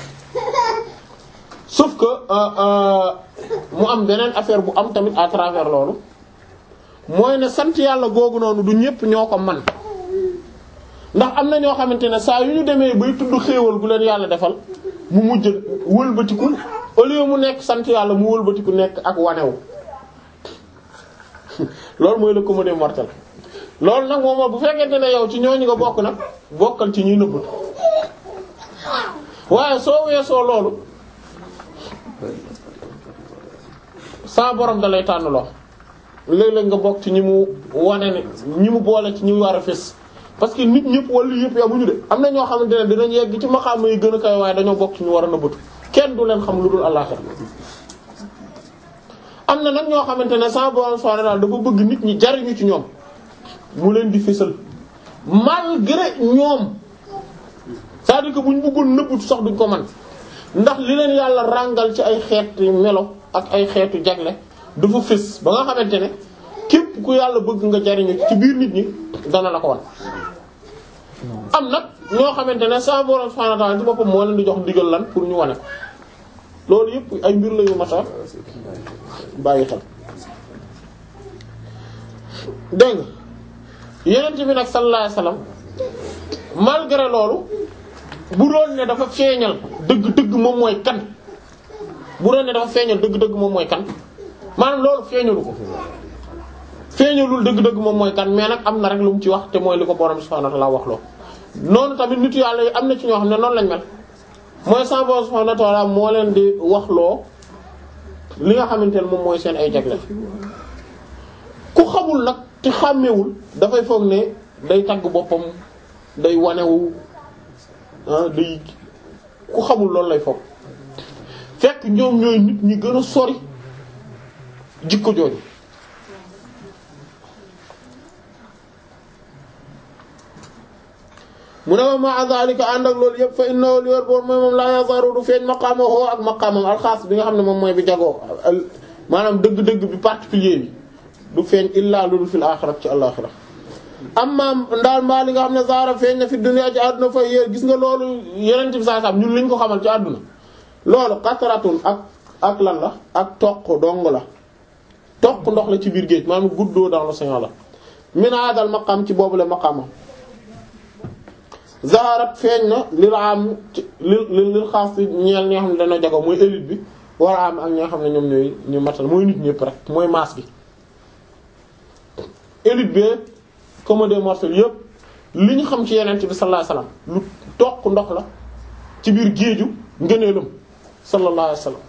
sauf que mu am beneen affaire bu am tamit à travers loolu mooy ne sant yàlla googu noonu du ñépp ñoo ko man ndax am na ñoo xamante ne saa yu ñu demee bay tudd xéewal gu leen yàlla defal mu mujj wëlbatiku au lieu mu nekk sant yàlla mu wëlbatiku nekk ak wanewu loolu mooy le commun des mortels loolu nag moom bu fekkente ne yow ci ñooñu nga bokk nag bokkal ci ñuy nëbbatu waaye soo weesoo loolu sa borom da lay tànn loo léeg-léeg nga bokk ci ñi mu wane ne ñi mu boole ci ñi war a fés parce que nit ñëpp wala yëpp yamuñu de am na ñoo xamante ne dinañ yegg ci maqaam yi gën a kaw waaye dañoo bokk ci ñu war a nëbbatu kenn du leen xam lu dul àllaxira am na nag ñoo xamante ne sa borom subhanahu daal dafa bëgg nit ñi jariñu ci ñoom mu leen di fésal malgré ñoom c'est-à-dire que bu ñu bëggoon nëbbatu sax duñ ko man ndax li leen yàlla ràngal ci ay xeetu melo ak ay xeetu jagle dafa fés ba nga xamante ne képp ku yàlla bëgg nga jariñu ci biir nit ñi dana la ko wan am nag ñoo xamante ne sa borom subhanahu wa ta'ala ci boppam moo leen di jox ndigal lan pour ñu wane ko loolu yëpp ay mbir la yu mata bàyyi xel dégg nga yeneen bi nag sallallahu alayhi wasallam malgré loolu bu doon ne dafa feeñal dëgg-dëgg moom mooy kan bu doon ne dafa feeñal dëgg-dëgg moom mooy kan maanaam loolu feeñalu ko feeñalul dëgg-dëgg moom mooy kan mais nag am na rek lu mu ci wax te mooy li ko borom subhanahu wa ta'ala wax loo noonu tamit nitu yàlla yi am na ci ñoo xam ne noonu lañ mel mooy sa borom subhanahu wa ta'ala moo leen di wax loo li nga xamante ne moom mooy seen ay jagle ku xamul nag te xàmmewul dafay foog ne day tagg boppam day wanewu ah day ku xamul loolu lay foog fekk ñoom ñooy nit ñi gën a sori jikko jooju mu ne ma ma zalika ànd ak loolu yëpp fa innahu li wér boor mooy moom laa yazaru du feeñ maqaamahu ak maqaamam alxaas bi nga xam ne moom mooy bi jagoo maanaam dëgg-dëgg bi particulier bi du feeñ illaa lu dul fil aaxirat ci àllaxira amma ndaal mbaa li nga xam ne zaara feeñ na fi dunya ci àdduna fa yéen gis nga loolu yeneen ci saa sam ñun liñ ko xamal ci àdduna loolu qatratun ak ak lan la ak toq dong la toq ndox la ci biir géej maanaam guddoo dans l'océan la min hadal maqam ci boobule maqama zaharat feeñ na lil am ci lil lil xaas ci ñeel ñi nga xam ne dañoo jago mooy élite bi war a am ak ñi nga xam ne ñoom ñooy ñu matal mooy nit ñëpp rek mooy masse bi élite bi comme des mortels yëpp li ñu xam ci yeneen bi sallallahu alayhi wasallam lu toq ndox la ci biir géeju ngëneelam sallallahu alayhi wasallam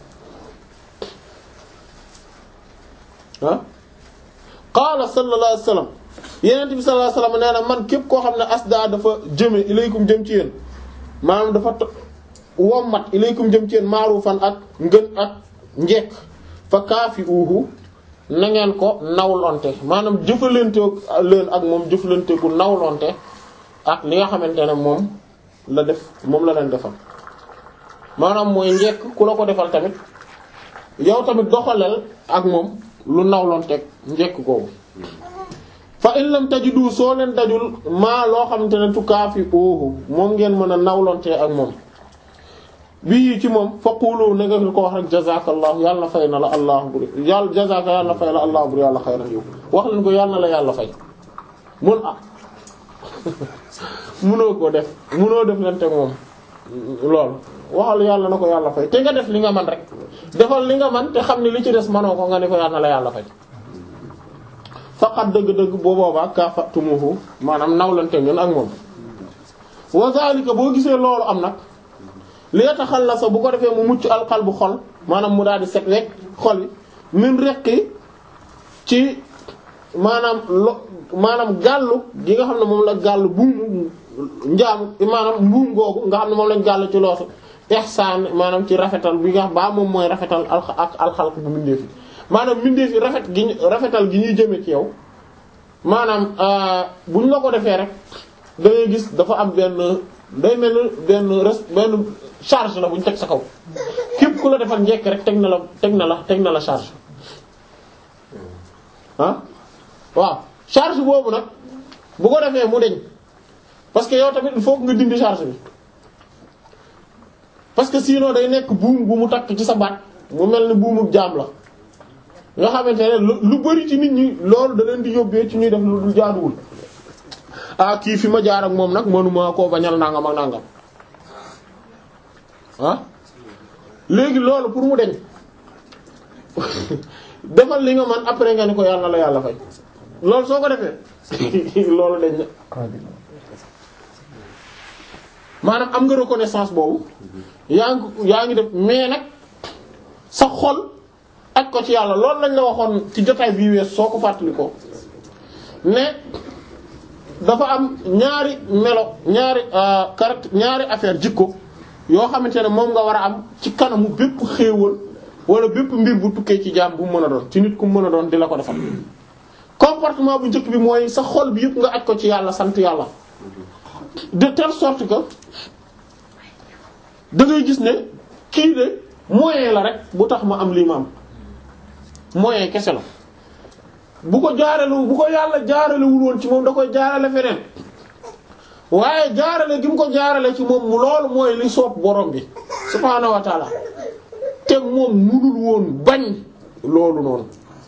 ah qaala sallallahu alayhi wasallam yeneen bi sallallahu alayhi wasallam nee na man képp koo xam ne asda dafa jëme ilaykum jëm ci yéen maanaam dafa to- wommat ilaykum jëm ci yéen maarufan ak ngën ak njekk fa kaafi uhu na ngeen ko nawlonte maanaam jëfalante leen ak moom jëfalante gu nawlonte ak li nga xamante ne moom la def moom la leen defal maanaam mooy njekk ku la ko defal tamit yow tamit doxaleel ak moom lu nawlonteeg njekk googu fa in lam tajidu soo leen dajul maa loo xamante ne tukaafi oohu moom ngeen mën a nawlonte ak moom bii ci moom faqulu na nga ko wax rek jazakallahu yàlla na fay na la allah bur yàlla jazaka yàlla na fay la allah bur yàlla xayran yow wax leen ko yàlla na la yàlla fay mun ah munoo ko def munoo def leen teg moom loolu waxal yàlla na ko yàlla fay te nga def li nga man rek defal li nga man te xam ne li ci des manoo ko nga ne ko yàlla na la yàlla fay faqat dëgg-dëgg boo boobaa kafatumuhu maanaam nawlante ngeen ak moom wa zalika boo gisee loolu am nag li yataxallasa bu ko defee mu mucc alqal bu xol maanaam mu daal di set rek xol yi min reqi ci maanaam lo maanaam gàllu gi nga xam ne moom la gàllu buumu njaam maanaam mbuum googu nga xam ne moom lañ gàll ci loosu ihsaan maanaam ci rafetal bi nga xam baa moom mooy rafetal al ak alxalq bu mbindeef yi maanaam mbindeef yi rafet gi ñu rafetal gi ñuy jëme ci yow maanaam bu ñu la ko defee rek da ngay gis dafa am benn day mel ni benn res benn charge la bu ñu teg sa kaw képp ku la defal njekk rek teg na la teg na la teg na la charge ah waaw charge boobu nag bu ko defee mu deñ parce que yow tamit il faut que nga dindi charge bi parce que sinon day nekk buum bu mu takk ci sa baat mu mel ni buumu jaam la nga xamante ne lu lu bari ci nit ñi loolu da leen di yóbbee ci ñuy def lu dul jaaduwul ah kii fi ma jaar ak moom nag mënuma koo bañal nangam ak nangam ah léegi loolu pour mu deñ defal li nga man après nga ni ko yàlla la yàlla fay loolu soo ko defee loolu dañ na maanaam am nga reconnaissance boobu yaa ngi yaa ngi def mais nag sa xol ak ko ci yàlla loolu lañ la waxoon ci jotaay bii wees soo ko fàttali ko ne dafa am ñaari melo ñaari caractère ñaari affaire jikko yoo xamante ne moom nga war a am ci kanamu bépp xéewal wala bépp mbir bu tukkee ci jaam bu mu mën a doon ci nit ku mu mën a doon di la ko defal comportement bu njëkk bi mooy sa xol bi yëpp nga aj ko ci yàlla sant yàlla de telle sorte que da ngay gis ne kii de moyen la rek bu tax ma am lii ma am moyen kese la bu ko jaarale bu ko yàlla jaaralewul woon ci moom da koy jaarale feneen waaye jaarale gi mu ko jaarale ci moom mu loolu mooy li soob borom bi subhaanahu wa taala te moom munul woon bañ loolu noonu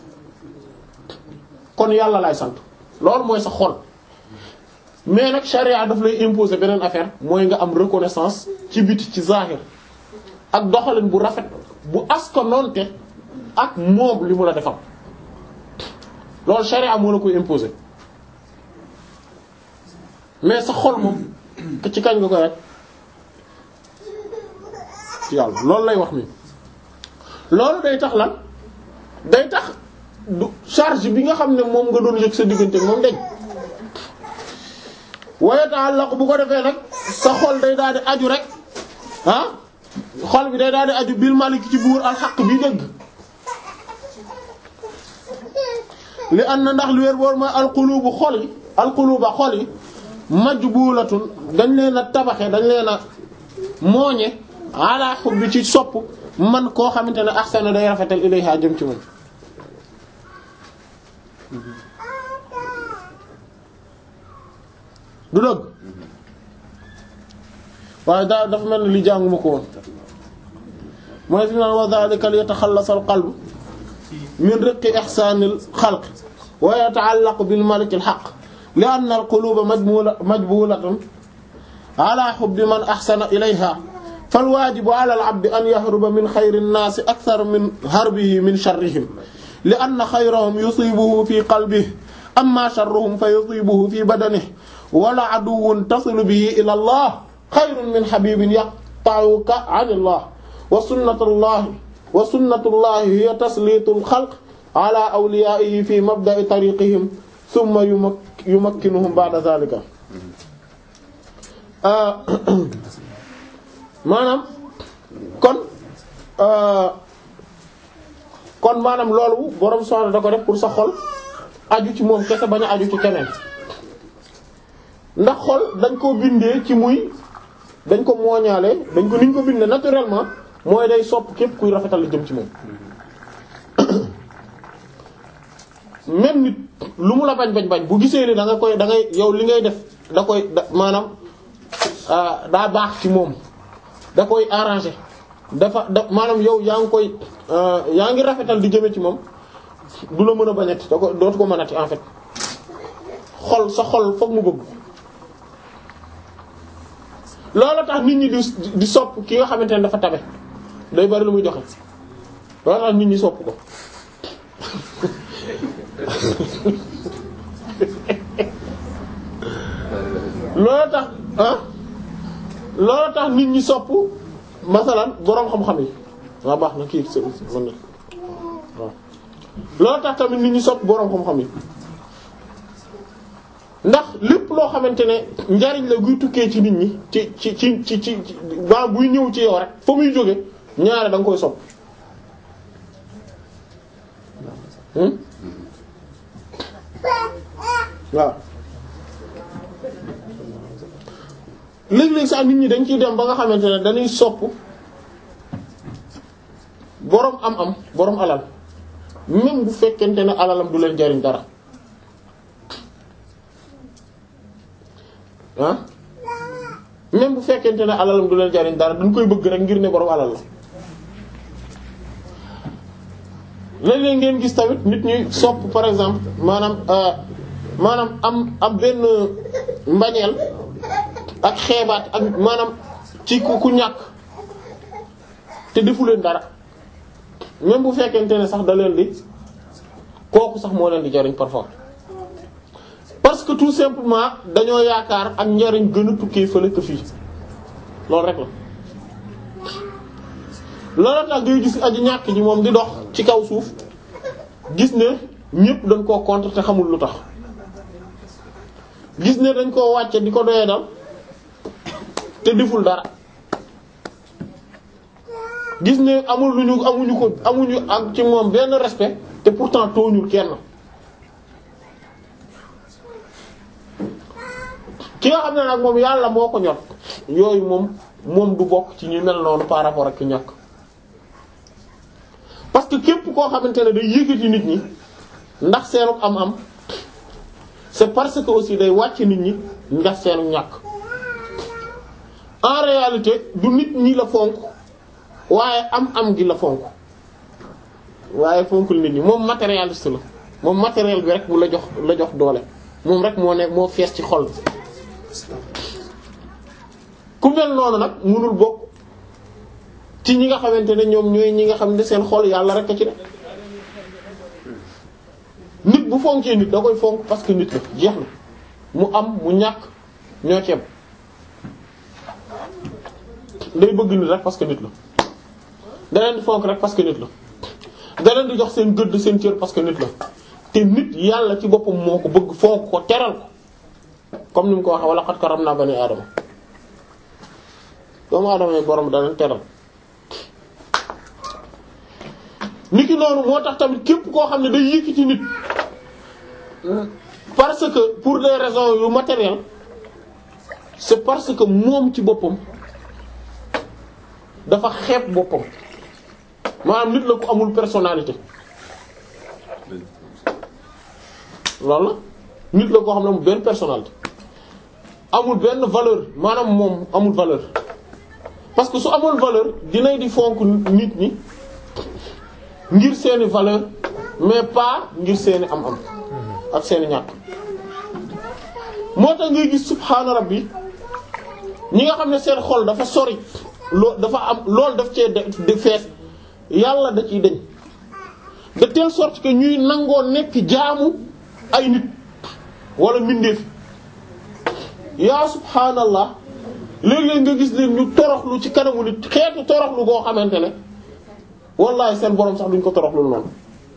kon yàlla lay sant loolu mooy sa xol mais nag charia daf lay imposer beneen affaire mooy nga am reconnaissance ci biti ci zahir ak doxalin bu rafet bu askanoonte ak moom li mu la defal loolu charia moo la koy imposer mais sa xol moom ci kañ nga koy rek ci yàlla loolu lay wax ni loolu day tax lan day tax du charge bi nga xam ne moom nga doon yëg sa diggante moom dañ waaye ta'allaq bu ko defee nag sa xol day daal di aju rek ah xol bi day daal di aju bil malik ci buur alxaq bi dëgg li an na ndax li wér boor mooy alqulubu xol yi alquluba xol yi majbulatun dañ leen a tabaxe dañ leen a mooñe ala hubbi ci sopp man koo xamante ne ahsana day rafetal ilayha jëm ci moom du dëgg waaye daa dafa mel ni li jànguma ko woon mooy fi mu naan wa dhalika li yataxallas al qalb min riqqi ihsaanil xalq wa yata'allaqu bil malikil haqq li anna al quluba majmula majbulatun ala hubbi man ahsana ilayha fal waajibu ala al abdi an yahruba min xayri nnaasi akthar min harbihi min sharrihim li anna xayrahum yusibuhu fi qalbihi amma sharruhum fa yusibuhu fi badanihi wala aduwwun tasilu bihi ila allah xayrun min habibin yaqta'uka an allah wa sunnatullahi wa sunnatullahi hiya taslitul xalq ala awliyaihi fi mabda'i tariqihim thumma yumakkinuhum ba'da dhalika maanaam kon kon maanaam loolu borom soxla da ko def pour sa xol aju ci moom kese bañ a aju ci keneen ndax xol dañ ko bindee ci muy dañ ko mooñaale dañ ko niñ ko bindee naturellement mooy day sopp képp kuy rafetal la jëm ci moom même nit lu mu la bañ bañ bañ bu gisee ni da nga koy da ngay yow li ngay def da koy da maanaam daa baax ci moom da koy arranger dafa da maanaam yow yaa ngi koy yaa ngi rafetal di jëme ci moom du la mën a bañati da ko dootu ko mënati en fait xol sa xol foog mu bëgg loolu tax nit ñi di di sopp ki nga xamante ne dafa tabe day bari lu muy joxe loolu tax nit ñi sopp ko loolu tax ah loolu tax nit ñi sopp masalan boroom xam-xam yi waa baax na kii s mën na waaw loolu tax tamit nit ñi sopp boroom xam-xam yi ndax lépp loo xamante ne njariñ la guy tukkee ci nit ñi ci ci ci ci ci ba buy ñëw ci yow rek fa muy jóge ñaare da nga koy sopp waaw léeg-léeg sax nit ñi dañ ciy dem ba nga xamante ne dañuy sopp boroom am-am boroom alal même bu fekkente ne alalam du leen jariñ dara ah même bu fekkente ne alalam du leen jariñ dara dañ koy bëgg rek ngir ne boroom alal la léeg-léeg ngeen gis tamit nit ñuy sopp par exemple maanaam maanaam am am benn mbañeel ak xeebaat ak maanaam ci ku ku ñàkk te defu leen dara même bu fekkente ne sax da leen di kooku sax moo leen di jariñ parfois parce que tout simplement dañoo yaakaar ak njariñ gën a tukkee fële que fii loolu rek la loolu tax ngay gis aji ñàkk ji moom di dox ci kaw suuf gis ne ñépp dañ koo contre te xamul lu tax gis ne dañ koo wàcce di ko doyee dal te deful dara gis ne amul lu ñu amuñu ko amuñu ak ci moom benn respect te pourtant tooñul kenn ki nga xam ne nag moom yàlla moo ko ñor yooyu moom moom du bokk ci ñu mel noonu par rapport ak ki ñàkk parce que képp koo xamante ne day yëkkati nit ñi ndax seenu am-am c'est parce que aussi day wàcc nit ñi ndax seenu ñàkk en réalité du nit ñi la fonk waaye am-am gi la fonk waaye fonkul nit ñi moom matérialiste la moom matériel bi rek bu la jox la jox doole moom rek moo ne moo fees ci xol ku mel noonu nag mënul bokk ci ñi nga xamante ne ñoom ñooy ñi nga xam ne seen xol yàlla rek a ci ne nit bu fonkee nit da koy fonk parce que nit la jeex na mu am mu ñàkk ñoo ceeb day bëgg nit rek parce que nit la da leen di fonk rek parce que nit la da leen di jox seen gëdd seen cër parce que nit la te nit yàlla ci boppam moo ko bëgg fonk ko teral ko comme ni mu ko waxee wala xat karam naa bani aadama doomu aadama yi borom da leen teral niki noonu moo tax tamit képp koo xam ne day yëkkati nit parce que pour des raisons yu matérielles c'est parce que moom ci boppam dafa xeeb boppam maanaam nit la ko amul personnalité loolu la nit la koo xam ne amul benn personnalité amul benn valeur maanaam moom amul valeur parce que su amoon valeur dinay di fonk nit ñi ngir seeni valeur mais pas ngir seeni am-am ak seeni ñàkk moo tax ngay gis subhaana rabbi ñi nga xam ne seen xol dafa sori loo dafa am loolu daf cee de fees yàlla da ciy deñ de telle sorte que ñuy nangoo nekk jaamu ay nit wala mbindeef yaa subhaanallah léeg-léeg nga gis leen ñu toroxlu ci kanamu nit xeetu toroxlu goo xamante ne wallahi seen borom sax duñ ko toroxlu noonu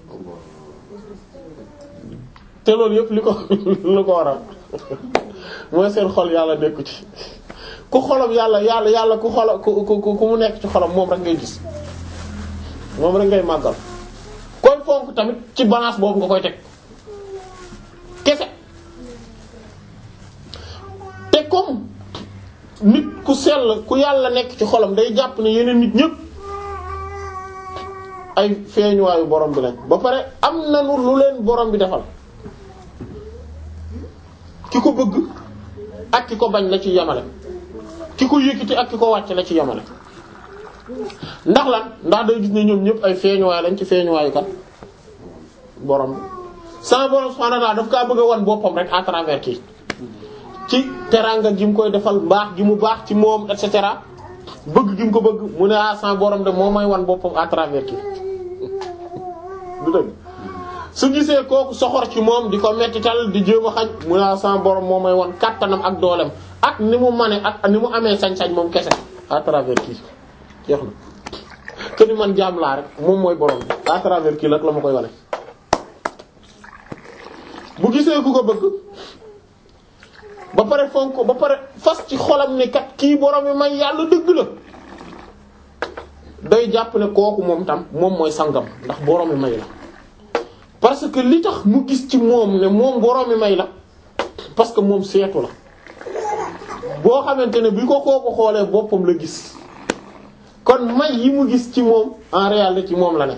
te loolu yëpp li ko li ko waral mooy seen xol yàlla nekku ci ku xolam yàlla yàlla yàlla ku xola ku ku ku mu nekk ci xolam moom rek ngay gis moom rek ngay màggal koy fonk tamit ci balance boobu nga koy teg kese te comme nit ku sell ku yàlla nekk ci xolam day jàpp ne yeneen nit ñépp ay feeñuwaayu borom bi lañ ba pare am nañu lu leen borom bi defal ki ko bëgg ak ki ko bañ la ci yamale ki ko yëkkati ak ki ko wàcc la ci yamale ndax lan ndax day gis ne ñoom ñëpp ay feeñuwaay lañ ci feeñuwaayu kat borom bi sama borom subhanahu wa ta'ala daf kaa bëgg a wan boppam rek à travers kii ci teraanga gi mu koy defal baax gi mu baax ci moom et cetera bëgg gi mu ko bëgg mu ne ah sama borom de moo may wan boppam à travers kii du dëgg su gisee kooku soxor ci moom di ko mettital di jéem a xañ mu ne ah sama borom moo may wan kattanam ak doolem ak ni mu mane ak ni mu amee sañ-sañ moom kese à travers kii jeex na que ni man jaam laa rek moom mooy borom bi à travers kii rek la ma koy wane. bu gisee ku ko bëgg ba pare fonk ko ba pare fas ci xolam ne kat kii borom bi may yàlla dëgg la day jàpp ne kooku moom tam moom mooy sangam ndax borom bi may la. parce que li tax mu gis ci moom ne moom borom mi may la parce que moom seetu la boo xamante ne bi ko kooku xoolee boppam la gis kon may yi mu gis ci moom en réalité ci moom la ne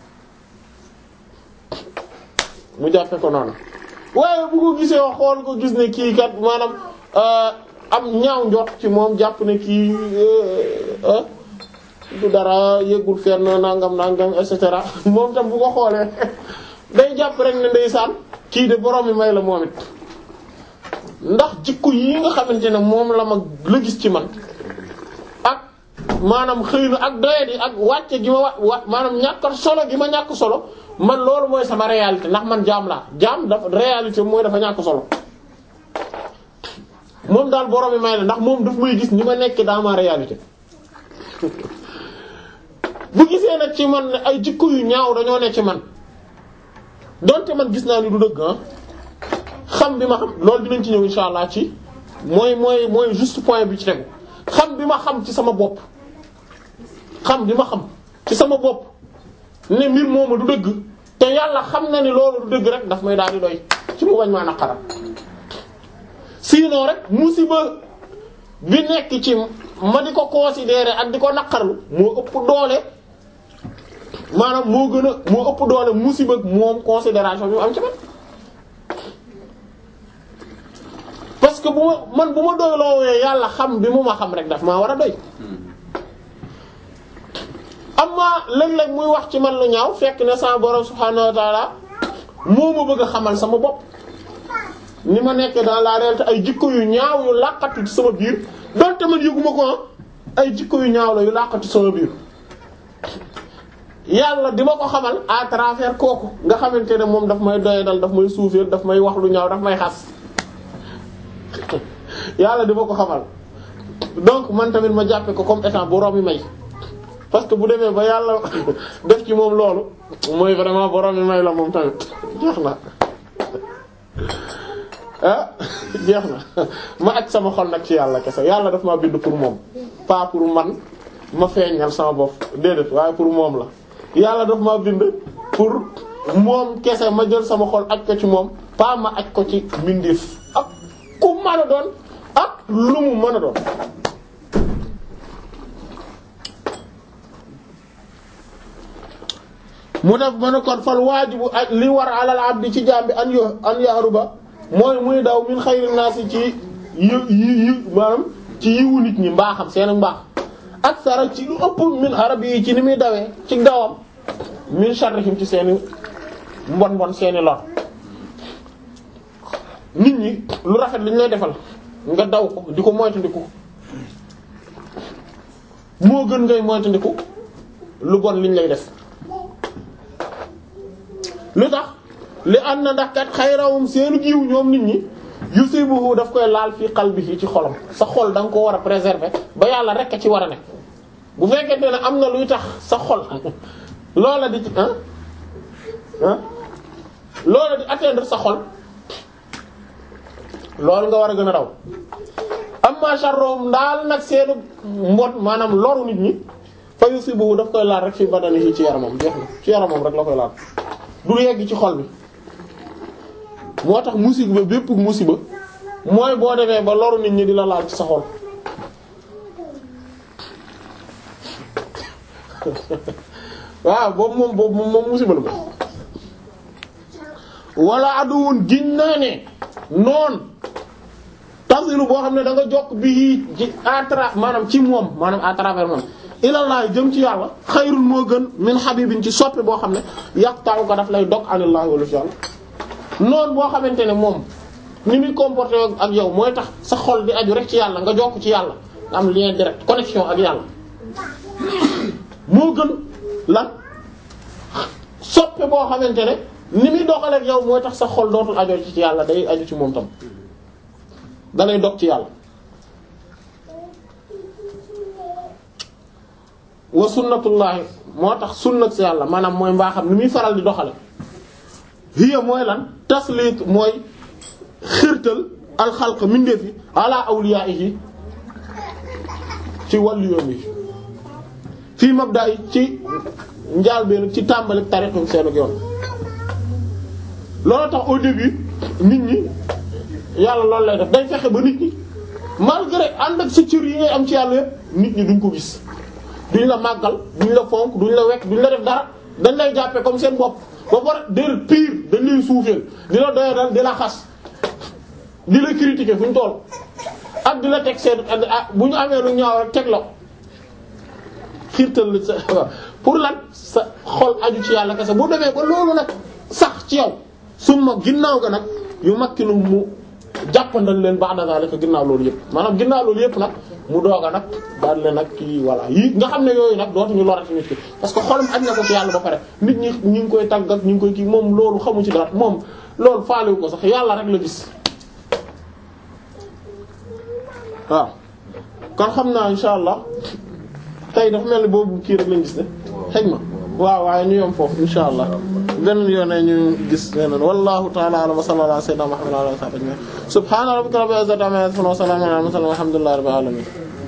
mu jàppe ko noonu waaye bu ko gisee xool ko gis ne kii kat maanaam am ñaaw njot ci moom jàpp ne kii du dara yëgul fenn nangam nangam et cetera moom tam bu ko xoolee day jàpp rek ne ndeysaan kii de borom mi may la moom it ndax jikko yi nga xamante ne moom la ma la gis ci man ak maanaam xëy na ak doyet yi ak wàcce gi ma wa wa maanaam ñàkk solo gi ma ñàkk solo man loolu mooy sama réalité ndax man jaam laa jaam dafa réalité mooy dafa ñàkk solo moom daal borom mi may la ndax moom daf may gis ni ma nekk dans ma réalité bu gisee nag ci man ne ay jikko yu ñaaw dañoo ne ci man donte man gis naa ni du dëgg ah xam bi ma xam loolu dinañ ci ñëw insha allah ci mooy mooy mooy juste point bi ci tegu xam bi ma xam ci sama bopp xam bi ma xam ci sama bopp ne mbir moomu du dëgg te yàlla xam na ni loolu du dëgg rek daf may daal di doy ci mu bañ maa naqaral sinon rek musiba bi nekk ci ma di ko considérer ak di ko naqarlu moo ëpp doole maanaam moo gën a moo ëpp doole musiba moom considération bi mu am ci man parce que bu ma man bu ma doy loowee yàlla xam bi mu ma xam rek daf maa war a doy amma léeg-léeg muy wax ci man lu ñaaw fekk ne sama borom subhaanahu wa ta'ala moo ma bëgg a xamal sama bopp ni ma nekk dans la réalité ay jikko yu ñaaw yu làqatu ci sama biir donte man yëguma ko ay jikko yu ñaaw la yu làqatu sama biir yàlla di ma ko xamal à travers kooku nga xamante ne moom daf may doyadal daf may suufeel daf may wax lu ñaaw daf may xas yàlla di ma ko xamal donc man tamit ma jàppe ko comme étant borom mi may parce que bu demee ba yàlla def ci moom loolu mooy vraiment borom mi may la moom tamit jeex na ah jeex na ma aj sama xol nag ci yàlla kese yàlla daf ma bind pour moom pas pour man ma feeñal sama bopp déedéet waaye pour moom la yàlla daf ma bind pour moom kese ma jël sama xol aj ko ci moom pas ma aj ko ci mbindeef ak ku mën a doon ak lu mu mën a doon mu def ma ne kon fal waajibu ak li war alal abdi ci jaam bi an yo an yaaruba mooy muy daw min xayri naasi ci yi yi yi maanaam ci yiwu nit ñi mbaaxam seen mbaax ak sara ci lu ëpp min arab yi ci ni muy dawee ci dawam min sharrihim ci seeni mbon mbon seeni lor nit ñi lu rafet li ñu lay defal nga daw ko di ko moytandiku moo gën ngay moytandiku lu bon liñ lay def lu tax li ànd na ndax kat xayrawum seenu jiw ñoom nit ñi yusibuhu daf koy laal fii qalbihi ci xolam sa xol da nga ko war a préserver ba yàlla rek a ci war a ne bu fekkente ne am na luy tax sa xol loola di ci ah ah loola di atteindre sa xol loolu nga war a gën a daw amma sharrum ndaal nag seenu mbot maanaam loru nit ñi fa yusibuhu daf koy laal rek fi badanihi ci yaramam jeex na ci yaramam rek la koy laal du yegg ci xol bi moo tax musiba bépp musiba mooy boo demee ba loru nit ñi di la laal ci sa xol waaw boobu moom boobu moom moom musiba la moom wala aduwun giñ naa ne noon tasilu boo xam ne da nga jokk bi ci à travers maanaam ci moom maanaam à travers moom ilallah jëm ci yàlla xayrun moo gën min habibin ci soppe boo xam ne yaqta'u ko daf lay dog anillahi wala ci yàlla noonu boo xamante ne moom ni muy comporté ak yow mooy tax sa xol di aju rek ci yàlla nga jokk ci yàlla nga am lien direct connexion ak yàlla moo gën lan soppe boo xamante ne ni muy doxale ak yow mooy tax sa xol dootul ajoo ci yàlla day aju ci moom tam da lay dog ci yàlla wa sunnatullahi moo tax sunnat si yàlla maanaam mooy mbaaxam ni muy faral di doxale hiya mooy lan taslit mooy xirtal alxalq mindeef yi ala awliyaihi ci wàllu yoon yi fii mabda yi ci njaal benn ci tàmbali tariqum seenuk yoon loolu tax au début nit ñi yàlla loolu lay def day fexe ba nit ñi malgré ànd ak sa cër yi ngay am ci yàlla yépp nit ñi duñ ko gis duñ la màggal duñ la fonk duñ la wekk duñ la def dara dañ lay jàppe comme seen bopp ba pare dér pire dañ lay suufeel di la doya dal di la xas di la critiquer fu ñu toll ak di la teg seen bu ñu amee lu ñaaw rek teg la xiirtal la sa pour lan sa xol aju ci yàlla kese bu demee ba loolu nag sax ci yow summa ginnaaw ga nag yu makkinu mu jàppandal leen ba'da zalika ginnaaw loolu yëpp maanaam ginnaaw loolu yëpp nag mu doog a nag daal leen nag kii voilà yii nga xam ne yooyu nag dootuñu lorati nit ki parce que xolam aj na ko ci yàlla ba pare nit ñi ñu ngi koy tàgg ak ñu ngi koy kii moom loolu xamu ci dara moom loolu faalewu ko sax yàlla rek la gis waaw kon xam naa insha allah tey dafa mel ni boobu kii rek lañ gis ne xëy ma waaw waaye ñu yom foofu insha allah beneen yoon ñu gis leneen wallahu ta'ala a'lam wa sallallahu ala sayyidina muhammad wa ala alihi wa sahbihi subhana rabbika rabbil izzati amma yasifun wa salamun ala al mursalin walhamdulillahi rabbil alamin